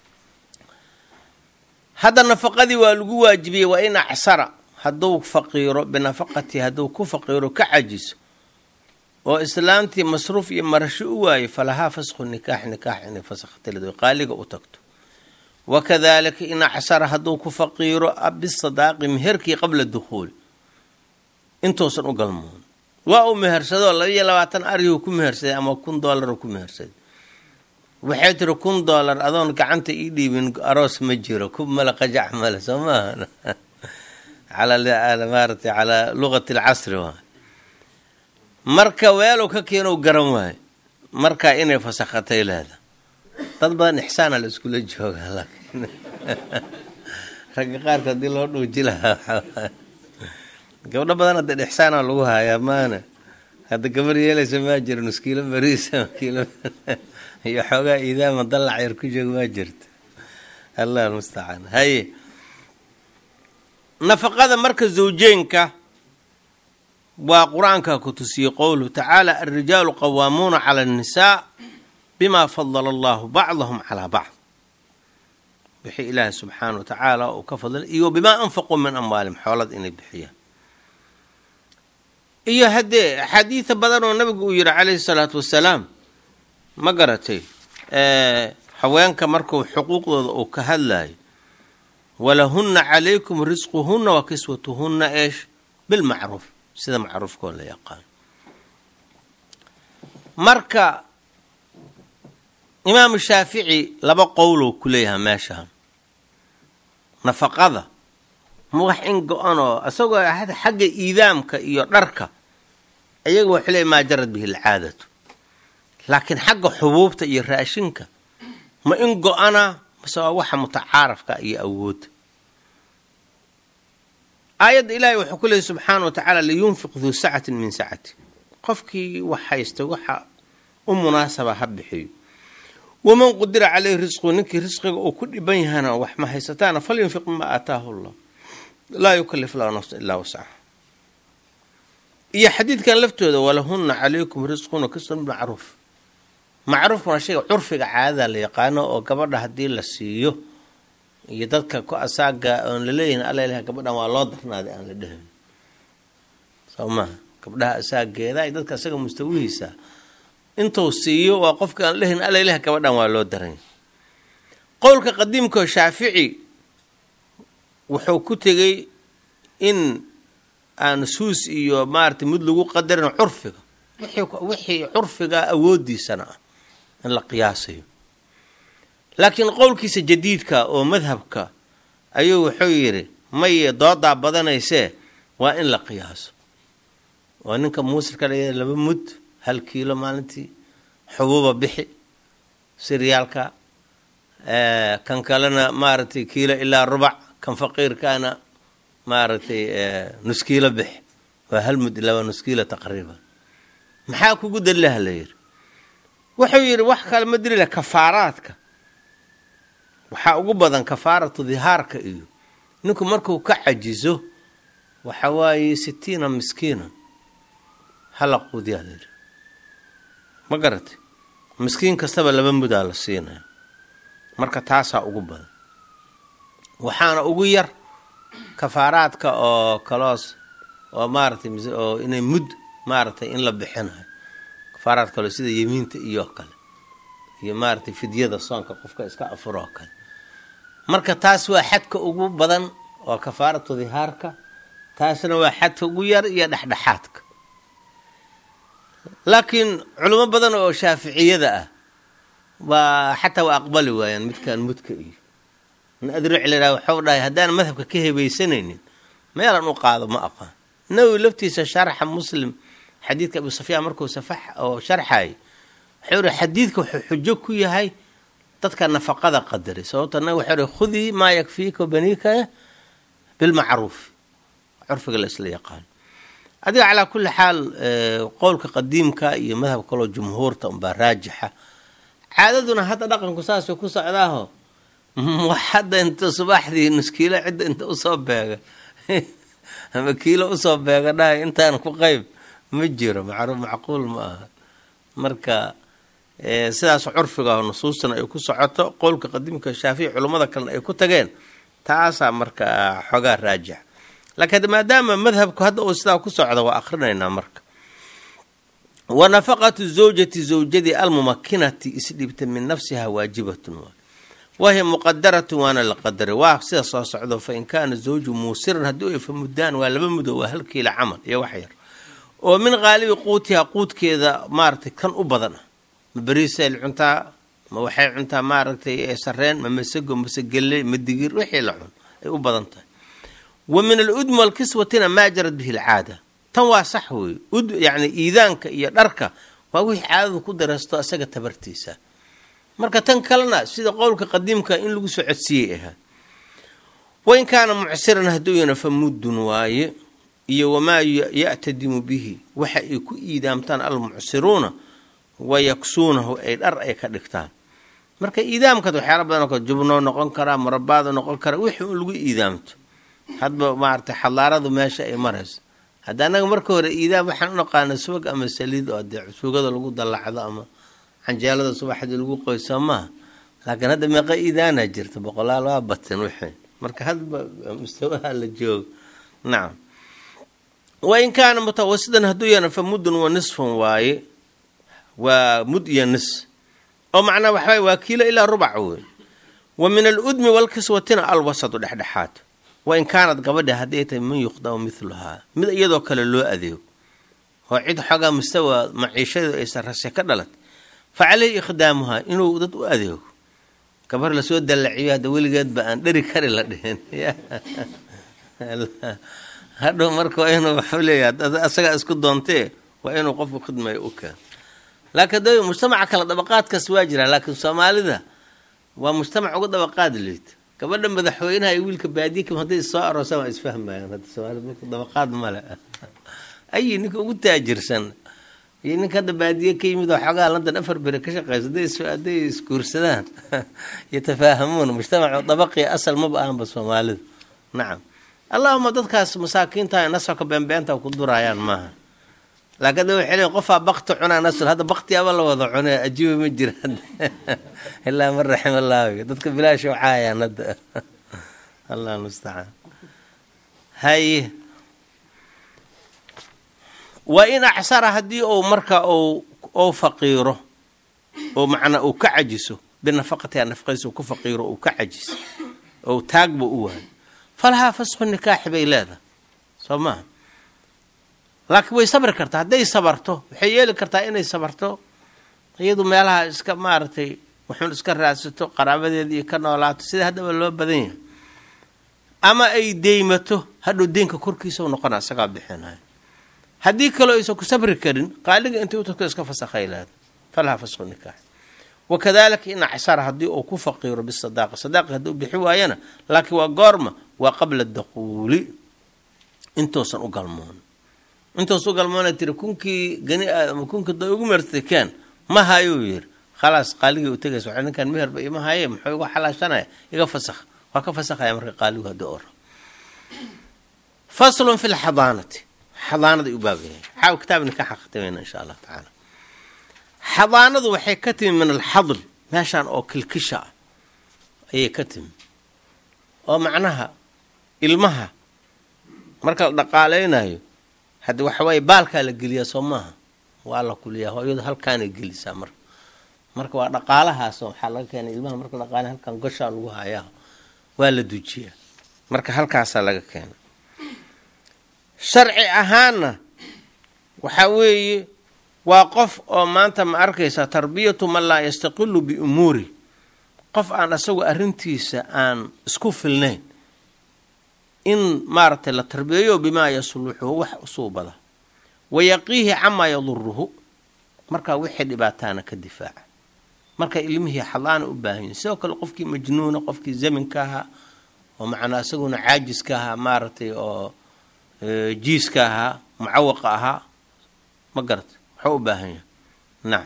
hadda nafaqadii waa lagu waajibiyey waa in acsara hadduu faqiiro binafaqati hadduu ku faqiiro ka cajiso oo islaamtii masruuf iyo marasho u waayo falahaa fasqu nikaax nikaax inay fasakhtaleed qaaliga u tagto wakadalika in acsara hadduu ku faqiiro bisadaaqi meherkii qabla dukhuuli intuusan u galmoon waa uu mehersadoo labaiyo labaatan aryuu ku mehersaday ama kun doolaruu ku mehersaday waxay tiri kun doolar adoon gacanta ii dhiibin aroos ma jiro kub male qajac male soo maaha maaratay calaa luqati alcasri waay marka weelow ka keenow garan waayo marka inay fasakhatay leeda dad badan ixsaana la iskula joogaa laakiin ragga qaarka haddii loo dhuuji lahaa gabdho badan hadda ixsaana lagu hayaa maana hadda gabar yeelaysa maa jiro nuskiilo bariisa kiilo iyo xoogaa iidaama dallac yar ku jooga maa jirta allah almustacaan haye nafaqada marka zawjeenka waa qur-aanka ku tusiyey qowluhu tacaala alrijaalu qawaamuuna cala annisaa bima fadala allahu bacdahum calaa bacd wixii ilaahay subxaana wa tacaala uu ka fadlay iyo bimaa anfaquu min amwaalihim xoolad inay bixiyaan iyo haddee axaadiida badan oo nabigu uu yihi calayhi salaatu wasalaam ma garatay haweenka markuu xuquuqdooda uu ka hadlayo walahunna calaykum risquhunna wa kiswatuhunna eesh bilmacruuf sida macruufkoo la yaqaan marka imaamu shaafici laba qowlow ku leeyahay meeshaan nafaqada ma wax in go-anoo isagoo xagga iidaamka iyo dharka iyaga waxuu leeyahy maa jarad bihi alcaadatu laakiin xagga xubuubta iyo raashinka ma in go-ana mase waa waxa mutacaarafka iyo awoodda aayadda ilaahay wuxuu ku leeyay subxaana wa tacaala liyunfiq duu sacatin min sacati qofkii wax haysta waxa u munaasaba ha bixiyo waman qudira caleyhi risqu ninkii risqiga uu ku dhiban yahana wax ma haysataana falyunfiq mima aataahu llah laa yukalif lahu nafsa ilaa wascaha iyo xadiidkan laftooda walahunna calaykum risqun wakisrun macruuf macruufka waa shayga curfiga caadada la yaqaano oo gabadha haddii la siiyo iyo dadka ku asaaga oon laleeyihin alla ilaha gabadhan waa loo darnaaday aan la dhehayn soo maha gabdhaha asaageeda iyo dadka asaga mustawihiisa intuu siiyo waa qofka aan lehayn alla ilaha gabadhan waa loo daran qowlka qadiimkao shaafici wuxuu ku tegey in aan suus iyo maaragtay mid lagu qadarin curfiga wixii curfiga awoodiisana ah in la qiyaasayo laakiin qowlkiisa jadiidka oo madhabka ayuu wuxuu yidhi maye doodaa badanaysee waa in la qiyaaso waa ninka muusirka la laba mud hal kiilo maalintii xubuuba bixi siryaalka kan kalena maaragtay kiilo ilaa rubac kan faqiirkaana maaragtay nuskiilo bixi waa hal mud ilaa waa nuskiilo taqriiban maxaa kugu dalilaha la yidhi wuxuu yidhi wax kale ma dilila kafaaraadka waxaa ugu badan kafaaratu dihaarka iyo ninku markuu ka cajizo waxa waaye sitiina miskiina hala quudiyaa layidhi ma garatay miskiin kastaba laba mudaa la siinaya marka taasaa ugu badan waxaana ugu yar kafaaraadka oo kaloos oo maaratay oo inay mud maaragtay in la bixinayo kafaaraad kaloo sida yemiinta iyo kale iyo maaragtay fidyada soonka qofka iska afuro oo kale marka taas waa xadka ugu badan oo kafaaratu dihaarka taasna waa xadka ugu yar iyo dhexdhexaadka laakiin culimo badan oo shaaficiyada ah waa xataa waa aqbali waayaan midkaan mudka iyo adruc lahaa waxau dhahay haddaan madhabka ka hebaysanaynin meelan u qaado ma aqaan nawowi laftiisa sharxa muslim xadiidka abu safyaan markuu safax oo sharxay wuxuu ihi xadiidka wuxuu xujo ku yahay dadka nafaqada qadaray sababto nag wuxuu ihi khudii maa yakfiika baniika bilmacruuf curfiga la isla yaqaano adiga calaa kulli xaal qowlka qadiimka iyo madhab kaloo jumhuurta unbaa raajixa caadaduna hadda dhaqanku saasuu ku socdaaho wax hadda inta subaxdii nuskiilo cidda inta usoo beega ama kiilo usoo beega dhahay intaan ku qeyb ma jiro macruuf macquul ma aha marka sidaas curfiga nusuustana ay ku socoto qowlka qadiimka shaafici culummada kalena ay ku tageen taasaa marka xoogaa raajix laakiin maadaama madhabku hadda uu sidaa ku socda waa akrinaynaa marka wa nafaqatu zawjati zawjadii almumakinati isdhibta min nafsiha waajibatun wahiya muqadaratun waana la qadaray waa sida soo socdo fa in kaana zawju muusiran haddii ay fa muddaan waa laba mudo waa hal kiila camal iyo wax yar oo min qaalibi quutiha quudkeeda maaragtay kan u badan ah ma beriisay cuntaa ma waxay cuntaa maaragtay sareen ma masago mase gelle ma digir wixii la cun ay u badan tahay wa min aludmi walkiswatina maa jarad bihi alcaada tan waa sax wey ud yacni iidaanka iyo dharka waa wixii caadadu ku dareysto isaga tabartiisa marka tan kalena sida qowlka qadiimka in lagu soo codsiiyey ahaa wain kaana mucsiran hadduu yana fa muddun waaye iyo wamaa ya'tadimu bihi waxa ay ku iidaamtaan almucsiruuna wayaksuunahu ay dhar ay ka dhigtaan marka iidaamkaad waxyaala badan oo jubnoo noqon karaa murabaado noqon kara wixii un lagu iidaamto hadba maaragtay xadaaradu meesha ay marayso hadda annaga marka hore iidaam waxaan u naqaana subag ama saliid oo dee sugada lagu dallacdo ama canjeelada subaxdii lagu qoyso maaha laakiin hadda meeqa iidaanaa jirta boqolaal waa batin wixii marka hadba mustawaha la joogo nacam wain kaana mutawasidan hadduu yana fa muddun wa nisfun waaye waa mud iyo nis oo macnaa waxawaye waa kiilo ilaa rubac wey wa min aludmi walkiswatina alwasatu dhexdhexaad wain kaanad gabadha hadday tahay man yuqdamu miluhaa mid iyadoo kale loo adeego oo cid xoogaa mustawa maciishadu aysan rase ka dhalat fa caleyhi ikhdaamuhaa inuu dad u adeego gabar lasoo dallaciyo hadda weligeedba aan dheri kari la dhihin hadhow marka waa inuu waxuu leeyahay asagaa isku doontee waa inuu qofku khidmayo u keeno laakiin da mujtamaca kale dabaqaadkaas waa jiraan laakiin soomaalida waa mujtamac uga dabaqaad liita gabadha madaxweynaha iyo wiilka baadiyakam hadday soo aroosaan waa isfahmayaan hadda soomaalida marka dabaqaad male ayi ninka ugu taajirsan iyo ninka hadda baadiye ka yimid oo xoogaha london afar bere ka shaqeysa hadday isguursadaan yatafaahamuun mujtamacu dabaqii asal maba ahanba soomaalida nacam allahuma dadkaas masaakiinta nasabka beenbeenta ku duraayaan maaha laakiin da waxay leeyiin qofaa bakti cunaa nasl hadda baktiyaaba la wada cunay ajiiba ma jiraan ilaa man raxim allah dadka bilaash caayaan hadda allah mustacaan haye waa in acsara haddii uu marka ou faqiiro oo macnaa uu ka cajiso binafaqatiha nafaqadiisa ku faqiiro uu ka cajiso ou taagba u waayo falahaa fasqu nikaaxi bay leedahay soo maaha laakiin way sabri kartaa hadday sabarto waxay yeeli kartaa inay sabarto iyadu meelaha iska maaragtay wuxuun iska raadsato qaraabadeeda iyo ka noolaato sida haddaba loo badan yahay ama ay deymato hadhow deynka korkiisa u noqona isagaa bixinayo haddii kaloo aysan ku sabri karin qaaliga intay u tagto iska fasakhay leeda falaha fasqu nikaax wakadalika in acsara haddii uu ku faqiiro bisadaaqa sadaaqa haddii u bixi waayana laakiin waa goorma waa qabla daquuli intuusan u galmoon intuusan u galmoona tiri kunkii gani aadama kunkii da ugu meertay keen ma hayuu yiri khalaas qaaligii u tegaysa waxa ninkan meherba ima haye muxuu igu xalaashanaya iga fasakh waa ka fasakhaya marka qaaligu haddii ora faslun fi lxadaanati xadaanada u baabyahay xaaw kitaab nikaaxa khatimayna insha allah tacaala xadaanadu waxay ka timi min alxadl meeshaan oo kilkisha ah ayay ka timi oo macnaha ilmaha marka la dhaqaaleynayo haddi waxawaaye baalkaa la geliyaa soo maaha waa la kuliyaa hooyadu halkaanay gelisaa marka marka waa dhaqaalahaas waxaa laga keenay ilmaha marka dhaqaala halkan goshaa lagu hayaa waa la dujiyaa marka halkaasaa laga keenay sharci ahaanna waxaa weeye waa qof oo maanta ma arkaysaa tarbiyatu man laa yastaqilu biumuuri qof aan asagu arrintiisa aan isku filnayn in maaragtay la tarbiyeeyo bimaa yasluxuhu wax usuubada wayaqiihi camaa yaduruhu markaa wixii dhibaataana ka difaaca marka ilmihii xadaana u baahan yihin sidoo kale qofkii majnuuna qofkii zaminka ahaa oo macnaa isaguna caajiska ahaa maaragtay oo jiiska ahaa mucawaqa ahaa ma garata waxuu u baahan yahay nacam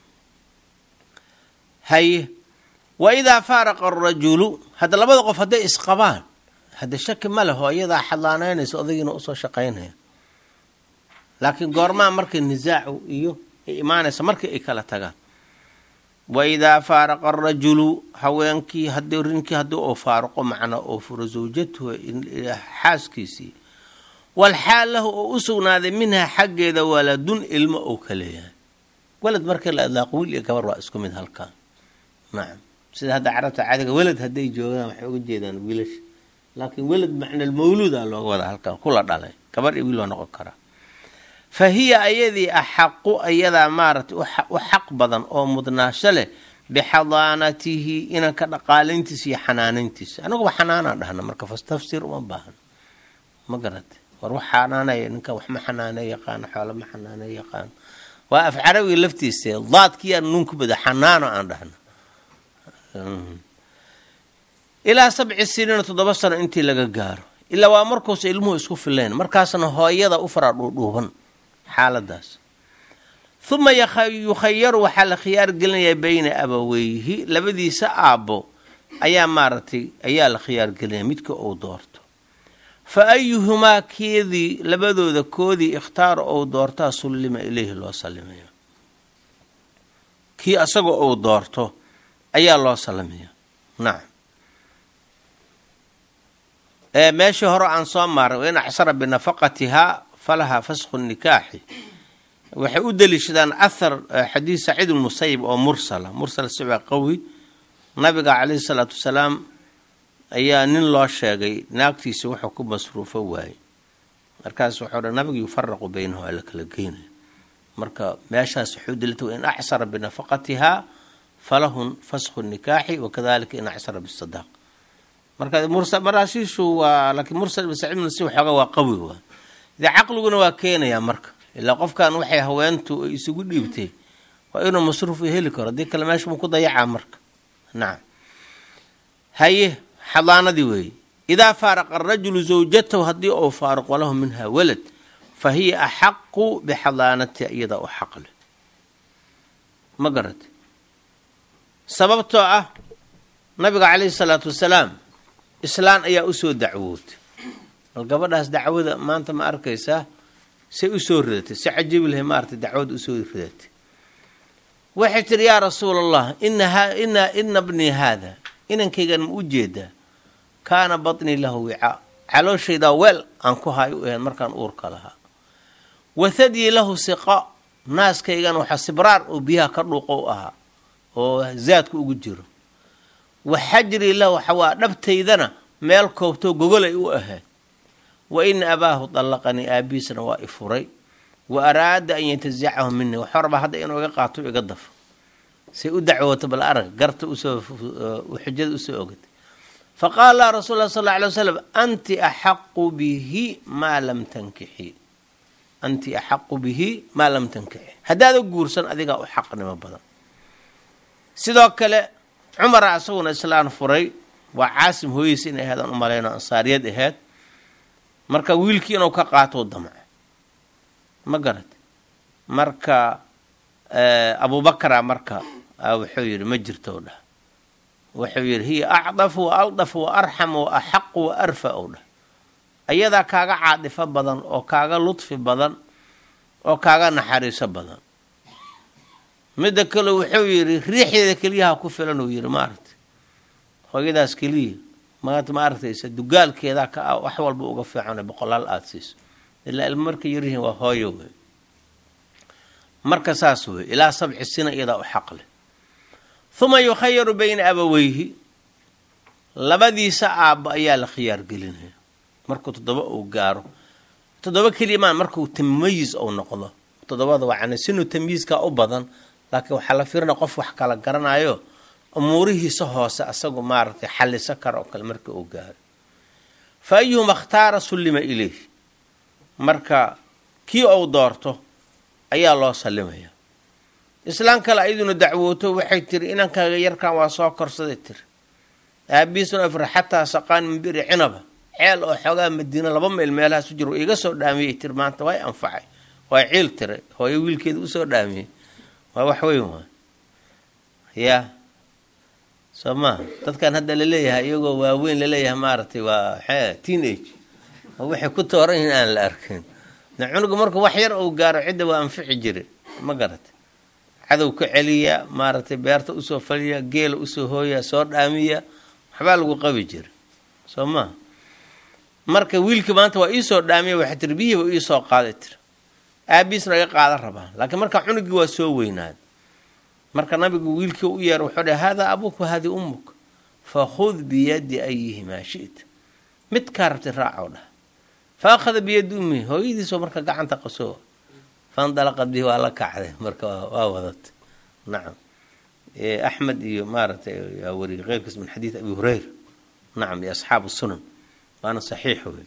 haye wa idaa faaraqa arajulu hadda labada qof hadday isqabaan hadda shaki ma leh hooyadaa xadlaanaynaysa odagiina usoo shaqaynaya laakiin goormaa markay nisaacu iyo ay imaanaysa markii ay kala tagaan wa idaa faaraqa arajulu haweenkii haddii rinkii haddii uu faaruqo macnaa oo furo zawjatuhu xaaskiisii walxaal lahu oo u sugnaaday minhaa xaggeeda waladun ilmo ou ka leeyahay walad markii la idlaaqo wiil iyo gabar waa isku mid halkaan nacam sida hadda carabta caadiga welad hadday joogaan waxay uga jeedaan wiilasha laakiin welad macnal mawluuda looga wada halkaan kula dhalay gabar iyo wiil waa noqon karaa fa hiya ayadii axaqu ayadaa maaragtay u xaq badan oo mudnaasho leh bixadaanatihi inanka dhaqaalayntiisa iyo xanaanayntiisa anaguba xanaanaan dhahna marka fastafsir uma baahan ma garata war wax xanaanaya ninka wax ma xanaanay yaqaano xoolo ma xanaanay yaqaano waa af carabiga laftiisa daadkiyaa nuunku bada xanaano aan dhahna ilaa sabci siniina toddoba sano intii laga gaaro ilaa waa markuusa ilmuhu isku fileen markaasna hooyada u faraa dhuudhuuban xaaladaas uma yukhayaru waxaa la khiyaar gelinayaa bayna abaweyhi labadiisa aabbo ayaa maaragtay ayaa la khiyaar gelinaya midka uu doorto fa ayuhumaa keedii labadooda koodii ikhtaara ou doortaa sullima ileyhi loo sallimaya kii asagoo uu doorto ayaa loo sallimaya nacam meeshii hore aan soo maaray wain acsara binafaqatihaa falahaa fasku nikaaxi waxay u deliishadaan ahar xadiis saciid lmusayib oo mursala mursal sibaa qawi nabiga calayhi salaatu wasalaam ayaa nin loo sheegay naagtiisa wuxuu ku masruufo waayey markaas wuxuu dha nabiga yufaraqu baynahu ala kala geynaya marka meeshaas wuxuu delita wain acsara binafaqatihaa falahun fasku nikaaxi wakadalika in acsara bisadaaq marka maraashiishu waa laakiin mursal ibn saciid ibn si waxooga waa qawi waa dee caqliguna waa keenayaa marka ilaa qofkan waxay haweentu ay isugu dhiibtay waa inuu masruuf heli karo haddii kale meesha muu ku dayacaa marka nacam haye xadaanadii weeye idaa faaraqa arajulu zawjatahu haddii uu faaruq walahu minha walad fa hiya axaqu bixadaanatiha iyadaa u xaq leh ma garata sababtoo ah nabiga calayhi salaatu wasalaam islaan ayaa usoo dacwootay bal gabadhaas dacwada maanta ma arkaysaa say usoo ridatay si cajiibi lahay maaragtay dacwada usoo ridatay waxay tihi yaa rasuula allah ina ina bnii haada inankaygan ma u jeedaa kaana batnii lahu wicaa calooshaydaa weel aan ku hay u ahayd markaan uurka lahaa wathadyi lahu siqa naaskaygan waxaa sibraar oo biyaha ka dhuuqo u ahaa oo zaadku ugu jiro wa xajrii lahu waa dhabtaydana meel koobtoo gogolay u ahayd wa ina abaahu dallaqanii aabihiisna waa i furay wa araada an yatazacahu minii waxuu rabaa hadda inuu iga qaato iga dafo say u dacwooto bal arag garta usoo xujada usoo ogatay fa qaala lah rasuul lah sal alla alay wasalam anti axaqu bihi maa lam tankixi anti axaqu bihi maa lam tankixi haddaada guursan adigaa u xaqnimo badan sidoo kale cumara isaguna islaan furay waa caasim hooyeysa inay ahayd aan u malayno ansaariyad ahayd marka wiilkii inuu ka qaatou damco ma garat marka abubakara marka wuxuu yidhi ma jirto dhah wuxuu yidhi hiya acdafu wa aldafu wa arxamu wa axaqu wa arfa ou dhah ayadaa kaaga caadifo badan oo kaaga ludfi badan oo kaaga naxariiso badan midda kale wuxuu yidhi riixdeeda keliyaha ku filan uu yidhi maaragtay hooyadaas keliya maanta ma aragtaysa dugaalkeedaa ka ah wax walba uga fiican boqolaal aada siiso ilaa ilmo markay yaryihiin waa hooyo wey marka saas wey ilaa sabci sina iyadaa u xaq leh huma yukhayaru bayna abaweyhi labadiisa aabba ayaa la khiyaar gelinaya markuu toddoba uu gaaro toddoba keliyamaan markuu tamayiz ou noqdo toddobada waa sinu tamyiizkaa u badan laakiin waxaa la fiirina qof wax kala garanayo umuurihiisa hoose asagu maaragtay xalliso kara oo kale marka uu gaaro fa ayuhuma ikhtaara sullima ileyh marka kii ou doorto ayaa loo sallimaya islaan kale ayaduna dacwooto waxay tiri inankaaga yarkan waa soo korsaday tiri aabiisuna afra xataa saqaan min biri cinaba ceel oo xoogaa madiina laba mayl meelahaas u jiro iga soo dhaamiyey tiri maanta way anfacay waa ciil tiray hooyo wiilkeeda usoo dhaamiyey waa wax weyn waa yaa soo maha dadkan hadda laleeyahay iyagoo waaweyn laleeyahay maaragtay waa xe teenage oo waxay ku tooran yihiin aan la arkin de cunuga markuu wax yar uu gaaro cidda waa anfici jire ma garatay cadow ka celiya maaragtay beerta usoo faliya geela usoo hooya soo dhaamiya waxbaa lagu qabi jira soo maha marka wiilkii maanta waa iisoo dhaamiya waxay tiri biyihiiba iisoo qaaday tiri aabiisna iga qaadan rabaa laakiin marka cunugii waa soo weynaad marka nabigu wiilkii u yeer wuxuu dhah haadaa abuuk wahadii ummuk fakhud biyadi ayihimaa shita midkaa rabtay raacow dhah fa akhada biyadi ummihi hooyadiisoo marka gacanta qasoo fandalaqad bihi waa la kacday marka waa wadatay nacam axmed iyo maaragtay yaa wariyay keyrkiis min xadiid abi hureyra nacam iyo asxaabu sunan waana saxiix wey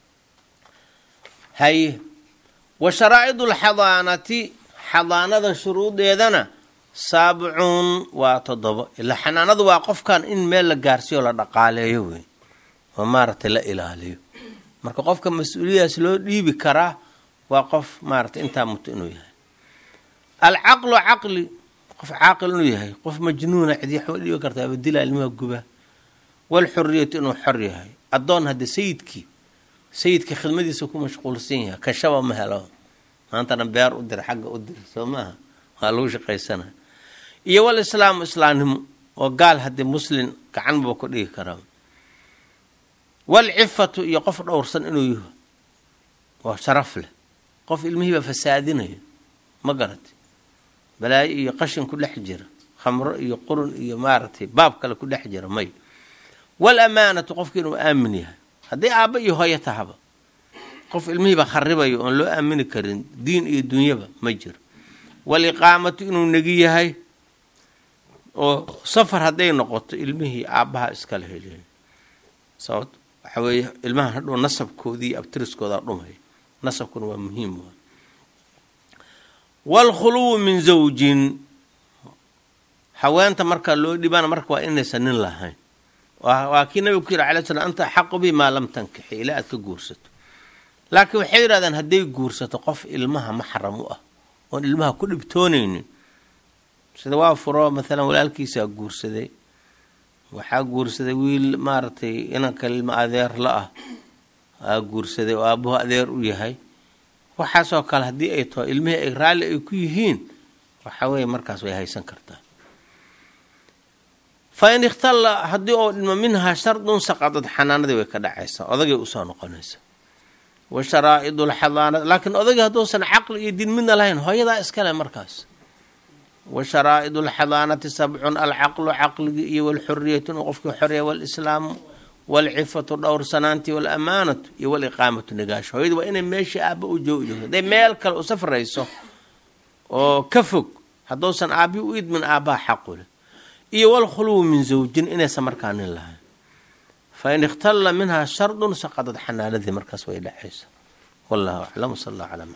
haye wa sharaa'idu lxadaanati xadaanada shuruudeedana saabicuun waa toddobo ilaa xanaanadu waa qofkan in meel la gaarsiiyo la dhaqaaleeyo wey oo maaragtay la ilaaliyo marka qofka mas-uuliyadaas loo dhiibi karaa waa qof maaragtay intaa muto inuu yahay alcaqlu caqli qof caaqil inuu yahay qof majnuuna cidi waxba dhiibi kartaa abadila ilmaha guba walxuriyatu inuu xor yahay addoon hadde sayidkii sayidka khidmadiisa ku mashquulsan yahay kashaba ma helo maantana beer u dir xagga u dir soo maaha waa lagu shaqaysanaya iyo wal islaamu islaamnimo oo gaal haddii muslin gacanba ku dhigi karaa walcifatu iyo qof dhowrsan inuu yaho oo sharaf leh qof ilmihiiba fasaadinayo ma garati balaayo iyo qashin ku dhex jira khamro iyo qurun iyo maaragtay baab kale ku dhex jira may wal amaanatu qofki inuu aamin yahay haddii aabba iyo hooyo tahaba qof ilmihiiba kharibayo oon loo aamini karin diin iyo dunyaba ma jiro waliqaamatu inuu negi yahay oo safar hadday noqoto ilmihii aabbaha iskala heliya sababt waxa weeye ilmahan hadhow nasabkoodii abtiriskoodaa dhumaya nasabkuna waa muhiim waa waalkhuluwu min zawjin haweenta marka loo dhibana marka waa inaysan nin lahayn waa kii nabiga ku yidhi alay slam anta axaqu bi maa lam tankixi ilaa aad ka guursato laakiin waxay yidhahdeen hadday guursato qof ilmaha maxram u ah oon ilmaha ku dhibtoonaynin sida waa furo maalan walaalkiisaa guursaday waxaa guursaday wiil maaragtay inanka ilma adeer la ah aa guursaday oo aabuhu adeer u yahay waxaasoo kale haddii ay taho ilmihii ay raalli ay ku yihiin waxa weeye markaas way haysan kartaa fa in ikhtalla haddii oo dhimo minhaa shardun saqadad xanaanadii way ka dhacaysaa odagay usoo noqonaysa wa sharaa'idu lxadaanad laakiin odagii hadduusan caqli iyo diin midna lahayn hooyadaa iskale markaas wa sharaa'idu lxadaanati sabcun alcaqlu caqligii iyo walxuriyatu inuu qofkii xoreya walislaamu walcifatu dhowrsanaantii walamaanatu iyo waliqaamatu nagaasho hooyadu waa inay meeshii aabba u joogi joogto hadday meel kale u safrayso oo ka fog hadduusan aabbii u idmin aabbaha xaqule iyo walkhuluwu min zawjin inaysan markaa nin lahayn fa in ikhtalla minhaa shardun saqadad xanaanadii markaas way dhacaysa wallahu aclam sal allah calaa